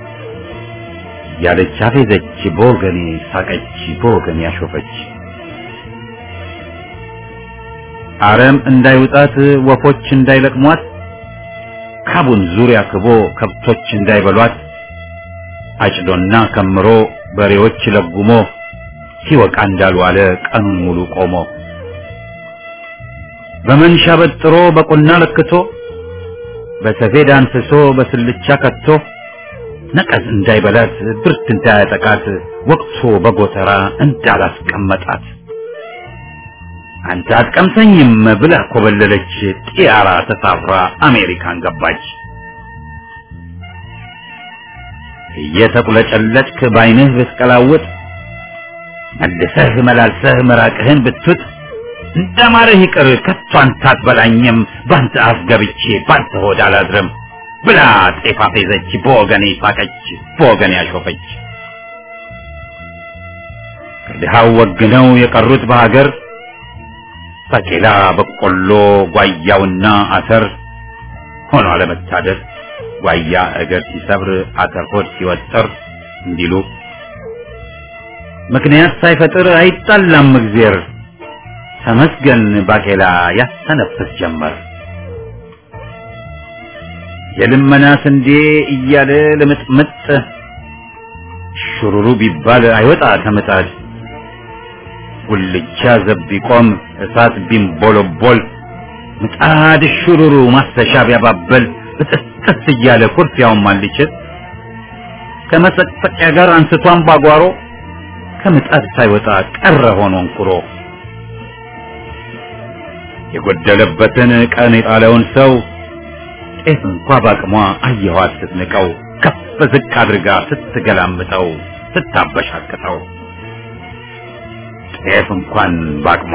ያለች አፌዘች፣ በወገኔ ሳቀች፣ በወገኔ አሾፈች። አረም እንዳይውጣት ወፎች እንዳይለቅሟት ካቡን ዙሪያ ክቦ ከብቶች እንዳይበሏት አጭዶና ከምሮ በሬዎች ለጉሞ ሲወቃ እንዳልዋለ ቀኑን ሙሉ ቆሞ በመንሻ በጥሮ በቁና ለክቶ በሰፌድ አንስሶ በስልቻ ከቶ ነቀዝ እንዳይበላት ብርድ እንዳያጠቃት ወቅቶ በጎተራ እንዳላስቀመጣት አንተ አትቀምሰኝም ብላ ኮበለለች። ጢያራ ተሳፍራ አሜሪካን ገባች። እየተቁለጨለጭክ ባይንህ ብትቀላውጥ መልሰህ መላልሰህ ምራቅህን ብትውጥ እንደማረህ ይቅር ከቶ አንተ አትበላኝም ባንተ አፍ ገብቼ ባንተ ሆድ አላድርም ብላ ጤፍ አፌዘች፣ በወገኔ ሳቀች፣ በወገኔ አሾፈች። ከድሃው ወግነው የቀሩት በሀገር ባቄላ፣ በቆሎ፣ ጓያውና አተር ሆኖ አለመታደር ጓያ እግር ሲሰብር አተር ሆድ ሲወጠር እንዲሉ ምክንያት ሳይፈጥር አይጣላም እግዜር ተመስገን ባቄላ ያስተነፍስ ጀመር። የልመና ስንዴ እያለ ልምጥምጥ ሹሩሩ ቢባል አይወጣ ከምጣድ ጉልቻ ዘብ ቢቆም እሳት ቢንቦለቦል ምጣድ ሹሩሩ ማስተሻ ቢያባበል ብጥስጥስ እያለ ኩርፊያውን ማልችል ከመሰቅሰቂያ ጋር አንስቷን ባጓሮ ከምጣድ ሳይወጣ ቀረ ሆኖ እንኩሮ የጎደለበትን ቀን የጣለውን ሰው ጤፍ እንኳ ባቅሟ አየኋት ስትንቀው ከፍ ዝቅ አድርጋ ስትገላምጠው ስታበሻቅጠው ጤፍ እንኳን ባቅሟ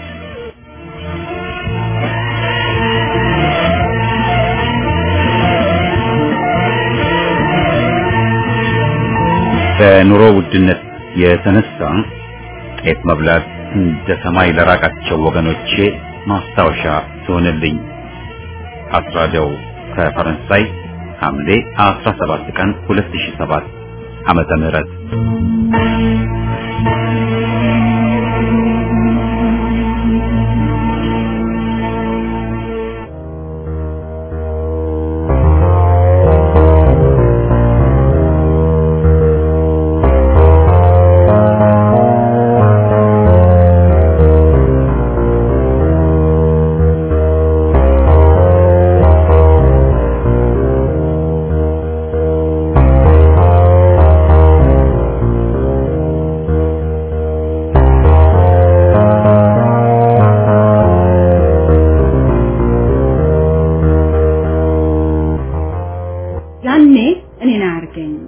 በኑሮ ውድነት የተነሳ ጤፍ መብላት እንደ ሰማይ ለራቃቸው ወገኖቼ ማስታወሻ ትሆንልኝ። አስራደው ከፈረንሳይ ሐምሌ 17 ቀን 2007 ዓመተ ምህረት ያኔ እኔን አያርገኝም።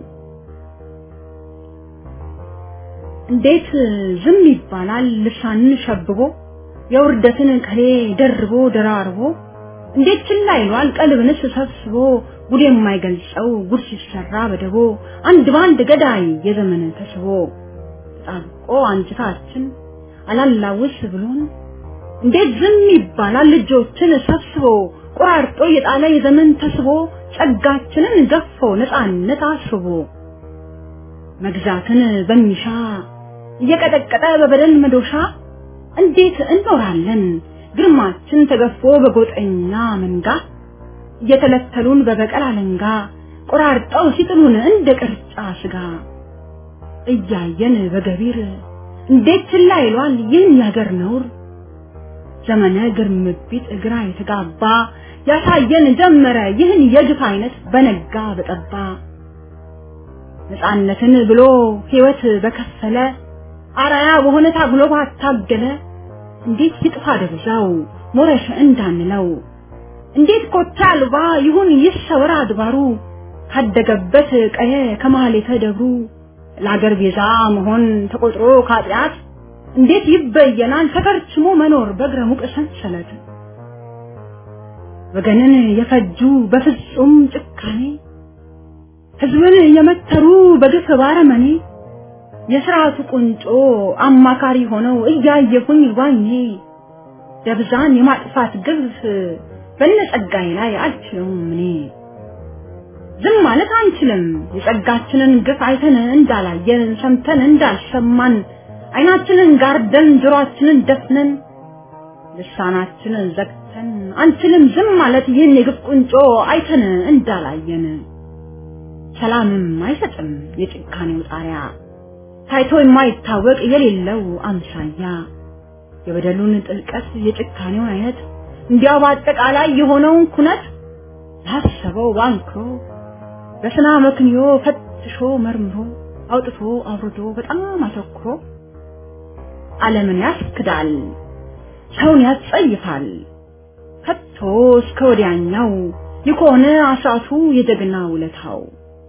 እንዴት ዝም ይባላል? ልሳንን ሸብቦ የውርደትን ከሌ ደርቦ ደራርቦ እንዴት ችላ ይሏል? ቀልብንስ ሰብስቦ ጉድ የማይገልጸው ጉድ ሲሰራ በደቦ አንድ በአንድ ገዳይ የዘመን ተስቦ ተጣብቆ አንጅታችን አላላውስ ብሎን እንዴት ዝም ይባላል? ልጆችን ሰብስቦ ቆራርጦ የጣለ የዘመን ተስቦ ጸጋችንን ገፎ ነፃነት አስቦ መግዛትን በሚሻ እየቀጠቀጠ በበደል መዶሻ እንዴት እንኖራለን ግርማችን ተገፎ በጎጠኛ መንጋ እየተለተሉን በበቀል አለንጋ ቆራርጠው ሲጥሉን እንደ ቅርጫ ስጋ እያየን በገቢር እንዴት ችላ ይሏል ይህን ያገር ነውር ዘመነ ግርምቢት ግራ የተጋባ ያሳየን ጀመረ ይህን የግፍ አይነት በነጋ በጠባ ነፃነትን ብሎ ህይወት በከፈለ አራያ በሆነ ታግሎ ባታገለ እንዴት ይጥፋ ደብዛው ሞረሽ እንዳንለው እንዴት ኮታ አልባ ይሁን ይሰወር አድባሩ ካደገበት ቀየ ከማህሌተ ደብሩ ለአገር ቤዛ መሆን ተቆጥሮ ካጢአት እንዴት ይበየናል ተከርችሞ መኖር በእግረ ሙቅ ሰንሰለት ወገንን የፈጁ በፍጹም ጭካኔ ህዝብን የመተሩ በግፍ ባረመኔ የስርዓቱ ቁንጮ አማካሪ ሆነው እያየሁኝ ባይኔ ደብዛን የማጥፋት ግፍ በነጸጋዬ ላይ አልችለውም እኔ ዝም ማለት አንችልም የጸጋችንን ግፍ አይተን እንዳላየን ሰምተን እንዳልሰማን አይናችንን ጋርደን ጆሮአችንን ደፍነን ልሳናችንን ዘግተን አንችልም ዝም ማለት ይህን የግፍ ቁንጮ አይተን እንዳላየን ሰላምም አይሰጥም የጭካኔው ጣሪያ ታይቶ የማይታወቅ የሌለው አምሳያ የበደሉን ጥልቀት የጭካኔውን አይነት እንዲያው በአጠቃላይ የሆነውን ኩነት ላሰበው ባንክሮ በስና መክንዮ ፈትሾ መርምሮ አውጥቶ አውርዶ በጣም አተኩሮ ዓለምን ያስክዳል፣ ሰውን ያስጸይፋል። ከቶ እስከ ወዲያኛው የከሆነ አስራቱ የጀግና ውለታው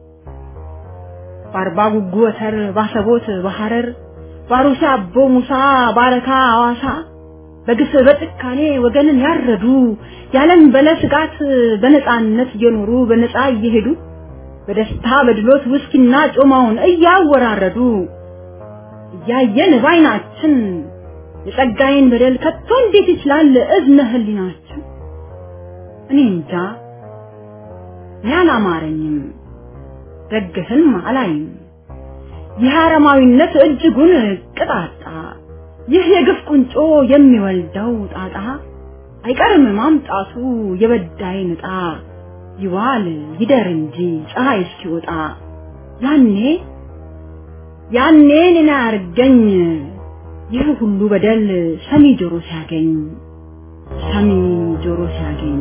በአርባ ጉጉ ወተር ባሰቦት በሐረር ባሩሲ አቦ ሙሳ ባረካ አዋሳ በግፍ በጭካኔ ወገንን ያረዱ ያለን በለ ስጋት በነፃነት እየኖሩ በነፃ እየሄዱ በደስታ በድሎት ውስኪና ጮማውን እያወራረዱ እያየን ባይናችን የጸጋዬን በደል ከቶ እንዴት ይችላል እዝነ ህሊናችን? እኔ እንጃ እኔ አላማረኝም፣ ደግፍም አላይም። ይህ አረማዊነት እጅጉን ቅጣጣ፣ ይህ የግፍ ቁንጮ የሚወልደው ጣጣ አይቀርም ማምጣቱ የበዳይ ንጣ ይዋል ይደር እንጂ ፀሐይ እስኪወጣ ያኔ ያኔ እኔን አያርገኝ ይህ ሁሉ በደል ሰሚ ጆሮ ሲያገኝ ሰሚ ጆሮ ሲያገኝ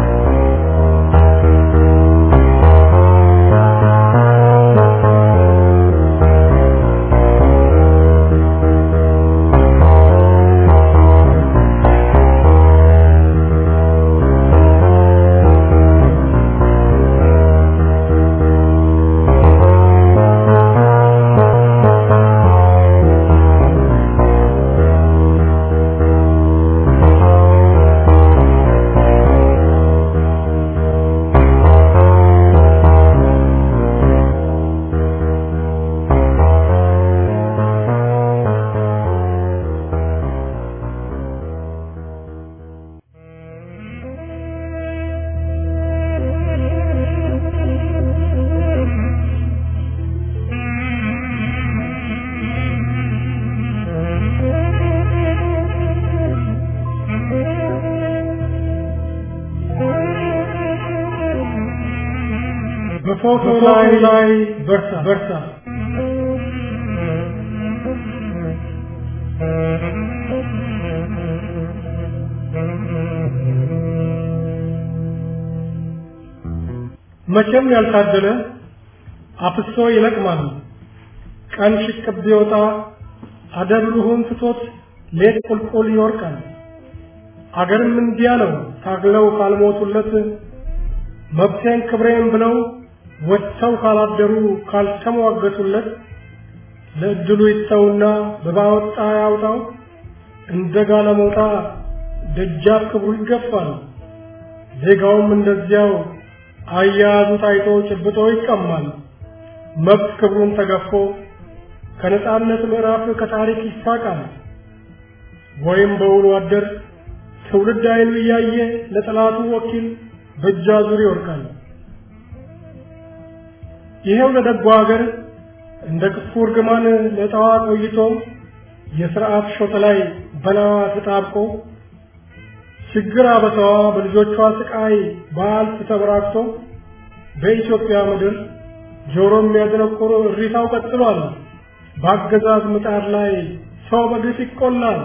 በፎቶ ላይ ላይ በርታ በርታ መቼም ያልታደለ አፍሶ ይለቅማል። ቀን ሽቅብ ቢወጣ አደብሩሁን ትቶት ሌት ቁልቁል ይወርቃል። አገርም እንዲያ ነው ታግለው ካልሞቱለት መብቴን ክብሬን ብለው ወጥተው ካላደሩ ካልተሟገቱለት ለእድሉ ይተውና በባወጣ ያውጣው እንደ ጋለሞታ ደጃፍ ክብሩ ይገፋል። ዜጋውም እንደዚያው አያያዙ ታይቶ ጭብጦ ይቀማል። መብት ክብሩን ተገፎ ከነጻነት ምዕራፍ ከታሪክ ይሳቃል። ወይም በውሎ አደር ትውልድ አይኑ እያየ ለጠላቱ ወኪል በእጅ አዙር ይወርቃል። ይሄው ለደጓ ሀገር እንደ ክፉ እርግማን ለጠዋ ቆይቶ የሥርዓት ሾተ ላይ በላዋ ተጣብቆ ችግር አበሳዋ በልጆቿ ስቃይ በአልፍ ተበራክቶ በኢትዮጵያ ምድር ጆሮ የሚያደነቁር እሪታው ቀጥሏል። በአገዛዝ ምጣድ ላይ ሰው በግፍ ይቆላል።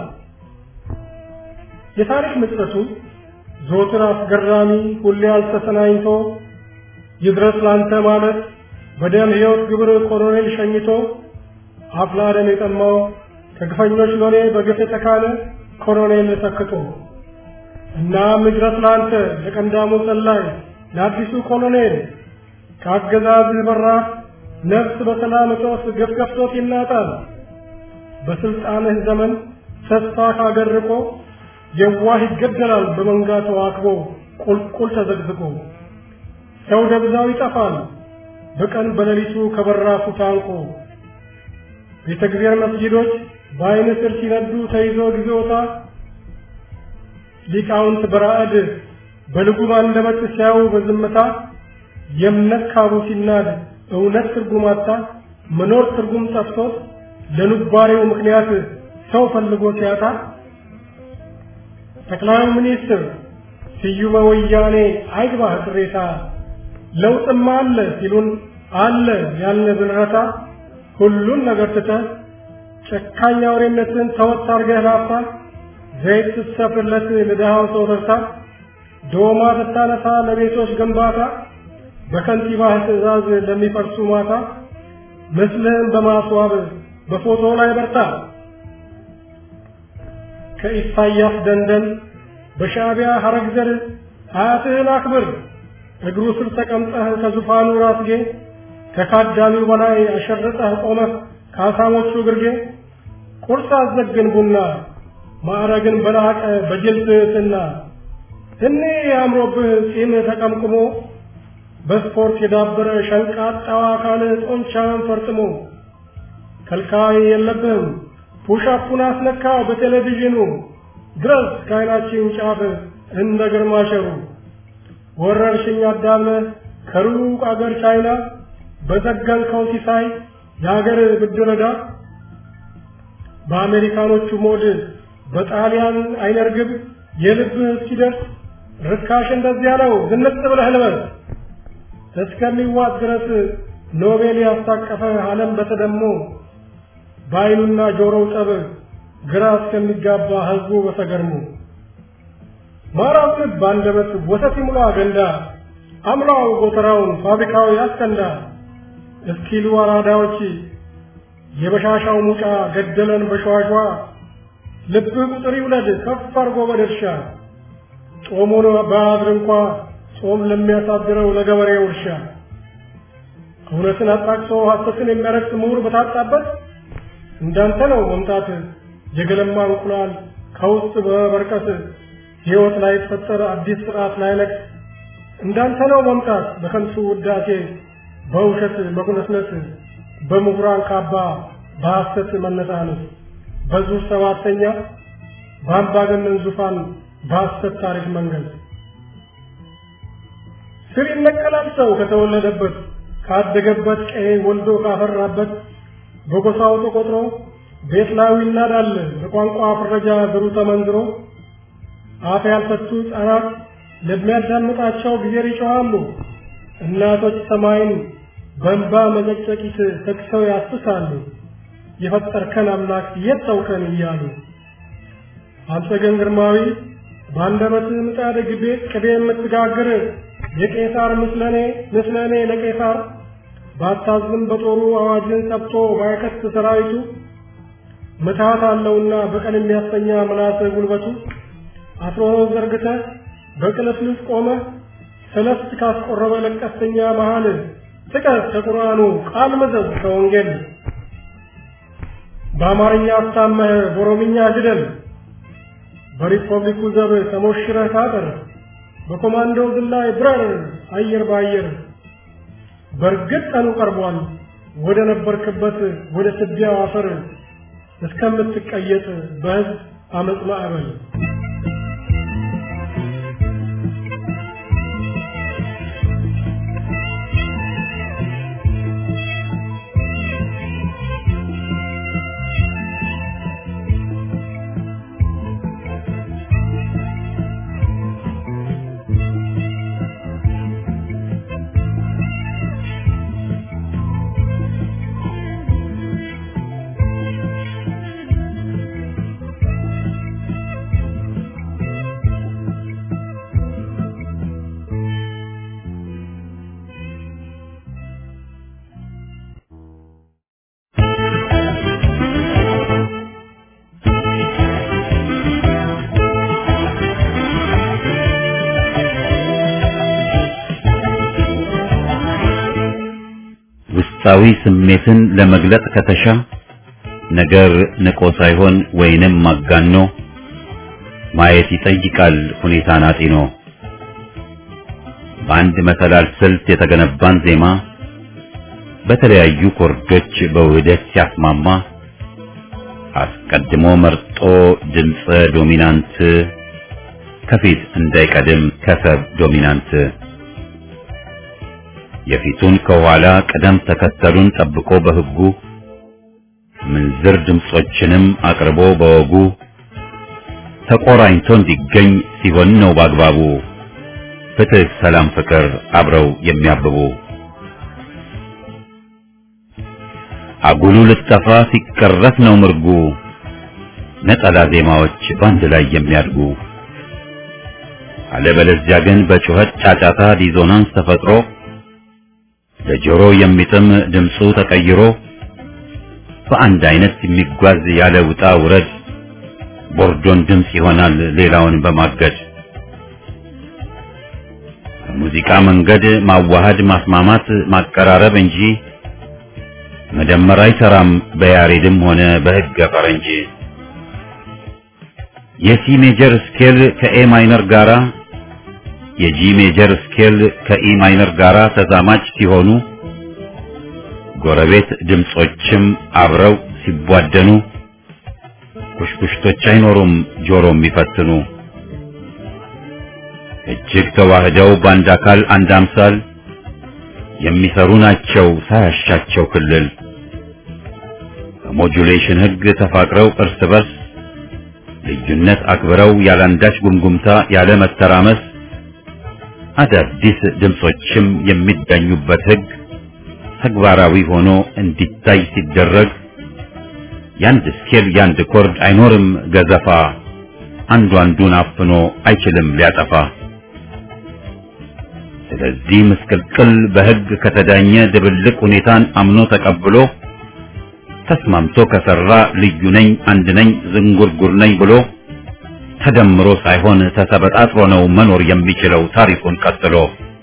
የታሪክ ምጸቱ ዞትር አስገራሚ ሁሌ አልተሰናኝቶ ይድረስ ላንተ ማለት በደም ሕይወት ግብር ኮሎኔል ሸኝቶ አፍላ ደም የጠማው ከግፈኞች ሎሌ በግፍ የተካለ ኮሎኔል ተክቶ እናም ይድረስ ላንተ ለቀንዳሙ ሰላይ ለአዲሱ ኮሎኔል ከአገዛዝህ በራፍ ነፍስ በሰላም እጦት ግፍ ገፍቶት ይናጣል። በስልጣንህ ዘመን ተስፋ ካገር ርቆ የዋህ ይገደላል በመንጋ ተዋክቦ ቁልቁል ተዘግዝቆ ሰው ደብዛው ይጠፋል በቀን በሌሊቱ ከበራፉ ታንቆ ቤተ እግዚአብሔር መስጊዶች በዓይን ስር ሲነዱ ተይዞ ጊዜውታ ሊቃውንት በራዕድ በልጉም አንደበት ሲያዩ በዝምታ የእምነት ካቡ ሲናድ እውነት ትርጉም አጣ መኖር ትርጉም ጠፍቶት ለኑባሬው ምክንያት ሰው ፈልጎ ሲያጣ ጠቅላይ ሚኒስትር ስዩመ ወያኔ አይግባህ ቅሬታ ለውጥማ አለ ሲሉን አለ ያለ ብንረታ ሁሉን ነገር ትተህ ጨካኝ አውሬነትን ተወት አርገህ ላፍታ ዘይት ስትሰፍርለት ለድሃው ሰው ረሳ ዶማ ስታነሳ ለቤቶች ግንባታ በከንቲባህ ትዕዛዝ ለሚፈርሱ ማታ ምስልህን በማስዋብ በፎቶ ላይ በርታ። ከኢሳያስ ደንደን በሻዕቢያ ሐረግ ዘር አያትህን አክብር። እግሩ ስር ተቀምጠህ ከዙፋኑ ራስጌ ከካዳሚው በላይ አሸርጠህ ቆመህ ከአሳሞቹ ግርጌ ቁርስ አዘግን ቡና ማዕረግን በላቀ በጅል ትሕትና እኔ አምሮብህ ጺም ተቀምቅሞ በስፖርት የዳበረ ሸንቃጣው አካል ጦንቻን ፈርጥሞ ከልካይ የለብህም ፑሻፑን አስነካው በቴሌቪዥኑ ድረስ ከዓይናችን ጫፍ እንደ ግርማሸሩ ወረርሽኝ አዳምነህ ከሩቅ አገር ቻይና በዘገንከው ሲሳይ የአገር ብድር ዕዳ በአሜሪካኖቹ ሞድ በጣሊያን አይነርግብ የልብህ እስኪደርስ ርካሽ እንደዚያ ነው ዝንጥ ብለህ ልበስ እስከሚዋጥ ድረስ ኖቤል ያስታቀፈ ዓለም በተደሞ በዓይኑና ጆሮው ጠብ ግራ እስከሚጋባ ሕዝቡ በተገርሞ ማራው ልብ አንደበት ወተት ይሙላ ገንዳ አምላው ጎተራውን ፋብሪካው ያስከንዳ እስኪሉ አራዳዎች የበሻሻው ሙጫ ገደለን በሸዋሿ ልብህ ቁጥር ይውለድ ከፍ አርጎ በድርሻ ጦሙን በአድር እንኳ ጾም ለሚያሳድረው ለገበሬው እርሻ እውነትን አጣቅሶ ሐሰትን የሚያረክስ ምሁር በታጣበት እንዳንተ ነው መምጣት የገለማ እንቁላል ከውስጥ በበርቀት ሕይወት ላይ የተፈጠረ አዲስ ስርዓት ላይ ነቅ እንዳንተ ነው መምጣት በከንቱ ውዳሴ በውሸት በኩነስነት በምሁራን ካባ በሐሰት መነሳነስ በዙር ሰባተኛ በአምባገነን ዙፋን በሐሰት ታሪክ መንገድ ስር ይነቀላል ሰው ከተወለደበት ካደገበት ቀዬ ወልዶ ካፈራበት በጎሳው ተቆጥሮ ቤት ላዩ ይናዳል በቋንቋ ፍረጃ ዘሩ ተመንዝሮ አፍ ያልፈቱ ሕፃናት ለሚያዳምጣቸው ጊዜ ይጮኻሉ። እናቶች ሰማይን በእንባ መጨቅጨቂት ተክሰው ያስሳሉ። የፈጠርከን አምላክ የት ተውከን እያሉ አንተ ግን ግርማዊ በአንደበት ምጣድ ግቤ ቅቤ የምትጋግር የቄሳር ምስለኔ ምስለኔ ለቄሳር ባታዝም በጦሩ አዋጅን ሰብቶ ባይከት ሰራዊቱ ምትሃት አለውና በቀን የሚያስተኛ ምላስ ጉልበቱ አስሮ ዘርግተ በቅልፍልፍ ቆመ ሰለስት ካስቆረበ ለቀስተኛ መሃል ጥቀስ ከቁርአኑ ቃል መዘዝ ከወንጌል በአማርኛ አስታመህ በኦሮምኛ ግደል በሪፐብሊኩ ዘብ ተሞሽረህ ታጠር በኮማንዶ ዝላይ ብረር አየር በአየር በእርግጥ ቀኑ ቀርቧል ወደ ነበርክበት ወደ ትቢያው አፈር እስከምትቀየጥ በሕዝብ አመፅ ማዕበል ውስጣዊ ስሜትን ለመግለጥ ከተሻ ነገር ንቆ ሳይሆን ወይንም ማጋኖ ማየት ይጠይቃል ሁኔታን አጢኖ። በአንድ መሰላል ስልት የተገነባን ዜማ በተለያዩ ኮርዶች በውህደት ሲያስማማ አስቀድሞ መርጦ ድምፀ ዶሚናንት ከፊት እንዳይቀድም ከሰብ ዶሚናንት የፊቱን ከኋላ ቅደም ተከተሉን ጠብቆ በሕጉ ምንዝር ድምጾችንም አቅርቦ በወጉ ተቆራኝቶ እንዲገኝ ሲሆን ነው በአግባቡ ፍትህ፣ ሰላም፣ ፍቅር አብረው የሚያብቡ አጉሉ ልጠፋ ሲቀረት ነው ምርጉ ነጠላ ዜማዎች በአንድ ላይ የሚያድጉ አለበለዚያ ግን በጩኸት ጫጫታ ዲዞናንስ ተፈጥሮ ለጆሮ የሚጥም ድምፁ ተቀይሮ በአንድ አይነት የሚጓዝ ያለ ውጣ ውረድ ቦርዶን ድምፅ ይሆናል ሌላውን በማገድ በሙዚቃ መንገድ ማዋሃድ ማስማማት ማቀራረብ እንጂ መደመር አይሰራም በያሬድም ሆነ በሕገ ፈረንጅ የሲ ሜጀር ስኬል ከኤ ማይነር ጋራ የጂ ሜጀር ስኬል ከኢ ማይነር ጋራ ተዛማጅ ሲሆኑ ጎረቤት ድምጾችም አብረው ሲቧደኑ ኩሽኩሽቶች አይኖሩም ጆሮ የሚፈትኑ እጅግ ተዋህደው በአንድ አካል አንድ አምሳል የሚሰሩ ናቸው ሳያሻቸው ክልል በሞጁሌሽን ሕግ ተፋቅረው እርስ በርስ ልዩነት አክብረው ያላንዳች ጉምጉምታ ያለ መተራመስ አዳዲስ ድምጾችም የሚዳኙበት ሕግ ተግባራዊ ሆኖ እንዲታይ ሲደረግ ያንድ ስኬል ያንድ ኮርድ አይኖርም ገዘፋ አንዱ አንዱን አፍኖ አይችልም ሊያጠፋ ስለዚህ ምስቅልቅል በሕግ ከተዳኘ ድብልቅ ሁኔታን አምኖ ተቀብሎ ተስማምቶ ከሰራ ልዩ ነኝ አንድ ነኝ ዝንጉርጉር ነኝ ብሎ ተደምሮ ሳይሆን ተሰበጣጥሮ ነው መኖር የሚችለው ታሪኩን ቀጥሎ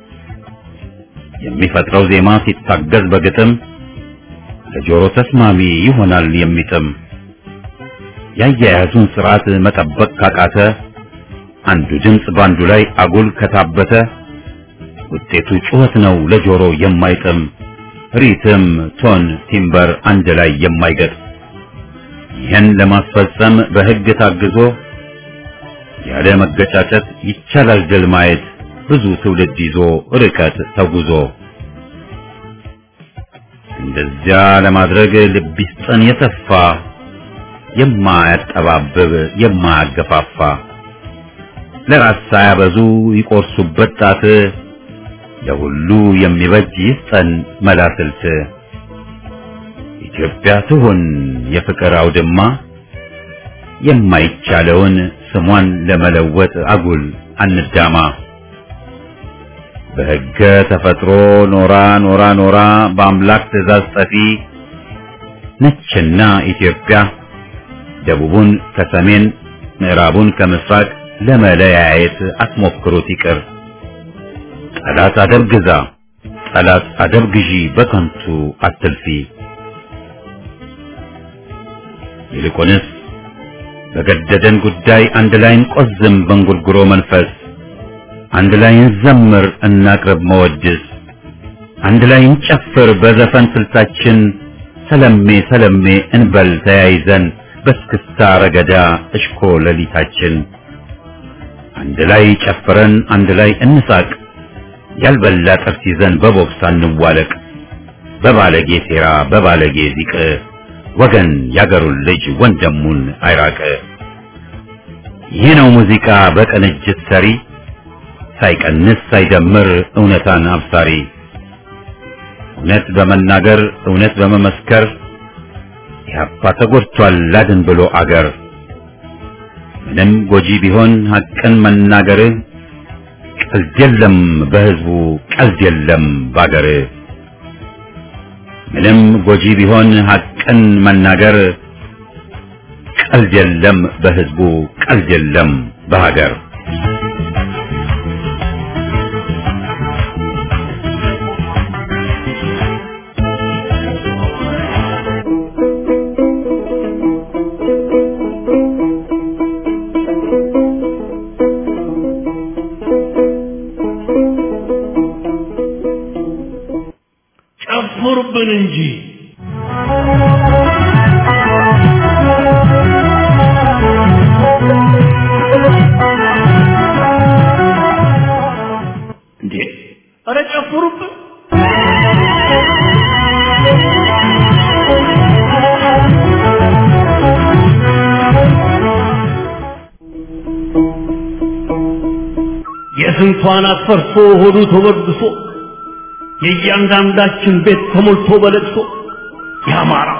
የሚፈጥረው ዜማ ሲታገዝ በግጥም ለጆሮ ተስማሚ ይሆናል የሚጥም ያያያዙን ስርዓት መጠበቅ ካቃተ አንዱ ድምፅ ባንዱ ላይ አጉል ከታበተ ውጤቱ ጩኸት ነው ለጆሮ የማይጥም ሪትም ቶን ቲምበር አንድ ላይ የማይገጥ ይህን ለማስፈጸም በሕግ ታግዞ ያለ መገጫጨት ይቻላል ድል ማየት ብዙ ትውልድ ይዞ ርቀት ተጉዞ እንደዚያ ለማድረግ ልብ ይስጠን የሰፋ የማያጠባብብ የማያገፋፋ ለራስ ሳያበዙ ይቆርሱበት ጣት ለሁሉ የሚበጅ ይስጠን መላስልት ኢትዮጵያ ትሁን የፍቅር አውድማ የማይቻለውን ስሟን ለመለወጥ አጉል አንዳማ በሕገ ተፈጥሮ ኖራ ኖራ ኖራ በአምላክ ትእዛዝ ጠፊ ነችና ኢትዮጵያ ደቡቡን ከሰሜን ምዕራቡን ከምስራቅ ለመለያየት አትሞክሩት ይቅር። ጠላት አደብ ግዛ፣ ጠላት አደብ ግዢ፣ በከንቱ አትልፊ። ይልቁንስ በገደደን ጉዳይ አንድ ላይ እንቆዝም በእንጉርጉሮ መንፈስ፣ አንድ ላይ እንዘምር እናቅርብ መወድስ፣ አንድ ላይ እንጨፍር በዘፈን ስልታችን፣ ሰለሜ ሰለሜ እንበል ተያይዘን በስክስታ ረገዳ እሽኮ ሌሊታችን አንድ ላይ ጨፍረን አንድ ላይ እንሳቅ ያልበላ ጥርስ ይዘን በቦክስ አንዋለቅ በባለጌ ሴራ በባለጌ ዚቅ ወገን ያገሩን ልጅ ወንድሙን አይራቅ ይህ ነው ሙዚቃ በቅንጅት ሰሪ ሳይቀንስ ሳይደምር እውነታን አብሳሪ እውነት በመናገር እውነት በመመስከር ኢህአፓ ተጎድቷል ላድን ብሎ አገር ምንም ጎጂ ቢሆን ሐቅን መናገር ቀልድ የለም በህዝቡ ቀልድ የለም ባገር ምንም ጎጂ ቢሆን ሐቅን መናገር ቀልድ የለም በህዝቡ ቀልድ የለም በሀገር ጨፍሩብን እንጂ እንዴ! ኧረ ጨፍሩብን! የስንቷን አትፈርሶ ሆዱ ተበድሶ የእያንዳንዳችን ቤት ተሞልቶ በለቅሶ የአማራ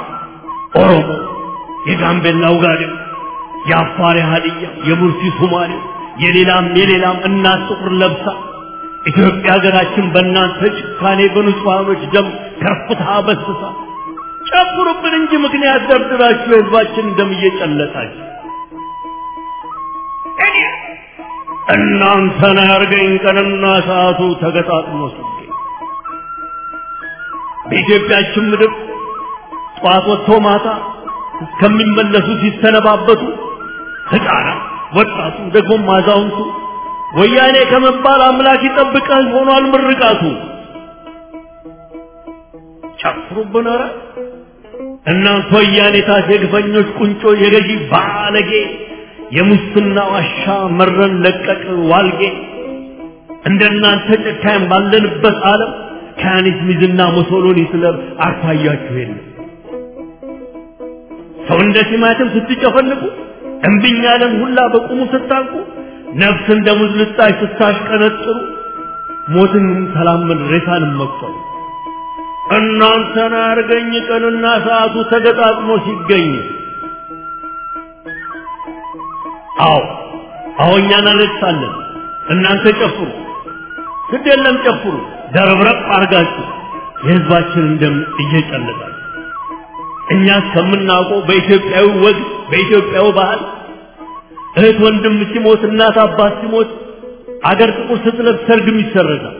ኦሮሞ፣ የጋምቤላ ውጋዴው፣ የአፋር የሀዲያ፣ የቡርሲ ሶማሌው፣ የሌላም የሌላም እናት ጥቁር ለብሳ ኢትዮጵያ ሀገራችን በእናንተ ጭካኔ በንጹሐኖች ደም ከርፍታ በስሳ ጨፍሩብን እንጂ ምክንያት ደርድራችሁ የህዝባችን ደም እየጨለጣችሁ እናንተን ያርገኝ ቀንና ሰዓቱ ተገጣጥሞ ሲገኝ በኢትዮጵያችን ምድር ጠዋት ወጥቶ ማታ እስከሚመለሱ ሲሰነባበቱ ህፃናት፣ ወጣቱ፣ ደግሞም አዛውንቱ ወያኔ ከመባል አምላክ ይጠብቀህ ሆኗል ምርቃቱ። ጨፍሩብን ኧረ እናንተ ወያኔ ታስ የግፈኞች ቁንጮ የገዢ ባለጌ የሙስና ዋሻ መረን ለቀቅ ዋልጌ እንደናንተ ጨካኝ ባለንበት ዓለም ከያኒት ሚዝና ሙሶሎኒ ስለም አርታያችሁ የለም። ሰው እንደ ቲማቲም ስትጨፈልቁ እምቢኝ ያለን ሁላ በቁሙ ስታንቁ ነፍስ እንደ ሙዝ ልጣጭ ስታሽቀነጥሩ ሞትን ሰላምን ሬሳንም መቁጠሩ እናንተን አርገኝ ቀንና ሰዓቱ ተገጣጥሞ ሲገኝ አዎ አዎ እኛ እናለቅሳለን እናንተ ጨፍሩ ግድ የለም ጨፍሩ ደረብረብ አርጋችሁ የህዝባችንን ደም እየጨለጣችሁ እኛ እስከምናውቀው በኢትዮጵያዊ ወግ በኢትዮጵያዊ ባህል እህት ወንድም ሲሞት እናት አባት ሲሞት አገር ጥቁር ስትለብስ ሰርግም ይሰረዛል።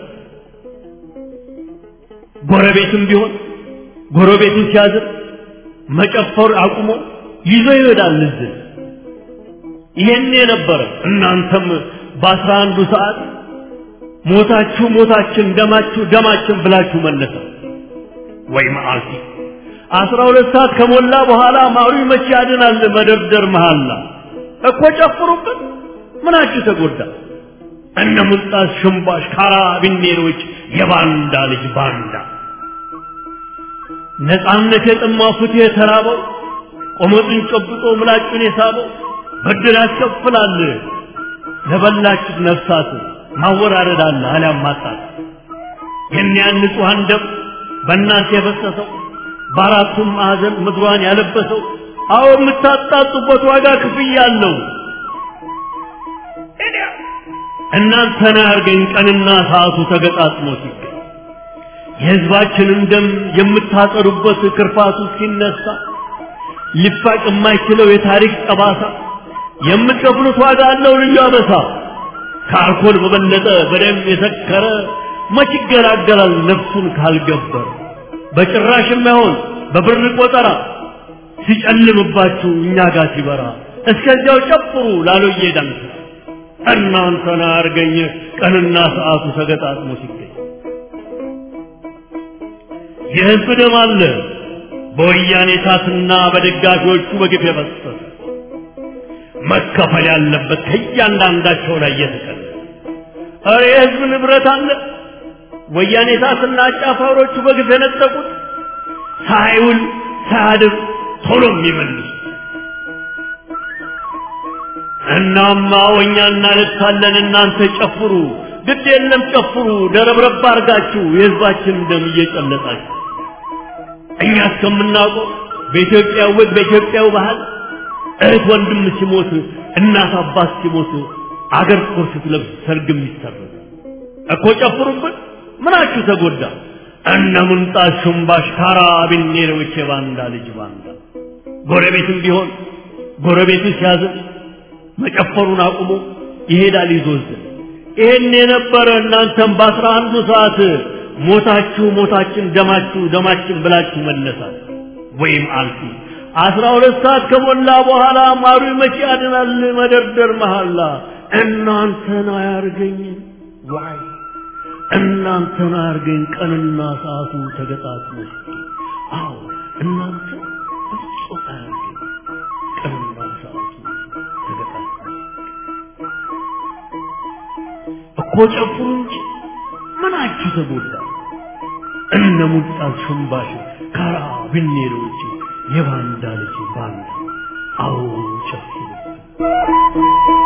ጎረቤትም ቢሆን ጎረቤቱን ሲያዝር መጨፈር አቁሞ ይዞ ይሄዳል ልዝን ይሄን የነበረ እናንተም በአስራ አንዱ ሰዓት ሞታችሁ ሞታችን ደማችሁ ደማችን ብላችሁ መለሰ ወይ መዓልቲ አስራ ሁለት ሰዓት ከሞላ በኋላ ማሩ መቼ ያድናል መደርደር መሃላ እኮ ጨፍሩበት ምናችሁ ተጎዳ እነ ሙልጣስ ሽምባሽ ካራቢኔሮች የባንዳ ልጅ ባንዳ ነፃነት የጠማው ፍትህ የተራበው ቆመጡን ጨብጦ ምላጩን የሳበው ብድር ያስከፍላል ለበላችሁት ነፍሳት ማወራረድ አለ አሊያም ማጣት የኒያን ንጹሐን ደም በእናንተ የፈሰሰው በአራቱም ማዕዘን ምድሯን ያለበሰው አዎ የምታጣጡበት ዋጋ ክፍያ አለው። እናንተን አያርገኝ ቀንና ሰዓቱ ተገጣጥሞ ሲገኝ የሕዝባችንን ደም የምታጠሩበት ክርፋቱ ሲነሳ ሊፋቅ የማይችለው የታሪክ ጠባሳ የምትከፍሉት ዋጋ አለው ልዩ አበሳ። ከአልኮል በበለጠ በደም የሰከረ መች ይገላገላል ነፍሱን ካልገበረ በጭራሽ የማይሆን በብር ቆጠራ ሲጨልምባችሁ እኛ ጋር ሲበራ እስከዚያው ጨፍሩ ላሎዬ ዳንስ እናንተን አያርገኝ ቀንና ሰዓቱ ተገጣጥሞ ሲገኝ የህዝብ ደም አለ በወያኔ ታትና በደጋፊዎቹ በግፍ የፈሰሰ መከፈል ያለበት ከእያንዳንዳቸው ላይ እየተቀለ ኧረ የህዝብ ንብረት አለ ወያኔ ታትና አጫፋሪዎቹ በግፍ የነጠቁት ሳይውል ሳያድር ቶሎ የሚመልሱ እናማ ወኛ እናለቅሳለን እናንተ ጨፍሩ ግድ የለም ጨፍሩ ደረብረብ አርጋችሁ የህዝባችን ደም እየጨለጣችሁ እኛ እስከምናውቀው በኢትዮጵያ ወግ በኢትዮጵያው ባህል እህት ወንድም ሲሞት እናት አባት ሲሞት አገር ጥቁር ስትለብስ ሰርግም ይሰረዝ እኮ ጨፍሩበት ምናችሁ ተጎዳ እነ ምንጣት ሹምባሽ ካራቢኔሮች የባንዳ ልጅ ባንዳ ጎረቤትም ቢሆን ጎረቤቱ ሲያዝን መጨፈሩን አቁሞ ይሄዳል ይዞዝን ይሄን የነበረ እናንተም በአስራ አንዱ ሰዓት ሞታችሁ ሞታችን ደማችሁ ደማችን ብላችሁ መነሳት ወይም አልፊ አስራ ሁለት ሰዓት ከሞላ በኋላ ማሩ መቼ ያድናል መደርደር መሐላ እናንተን አያርገኝ ዋይ እናንተን አያርገኝ ቀንና ሰዓቱ ተገጣጥሞ አዎ እናንተ በፍጹም አያርገኝ ቀንና ሰዓቱ ተገጣጥሞ እኮ ጨፍሩ እንጂ ምናችሁ ተጎዳ እነ ሙልጣት ሽምባሽ ካራ ብኔሮች የባንዳ ልጅ ባንዳ አዎ ጨፍሩ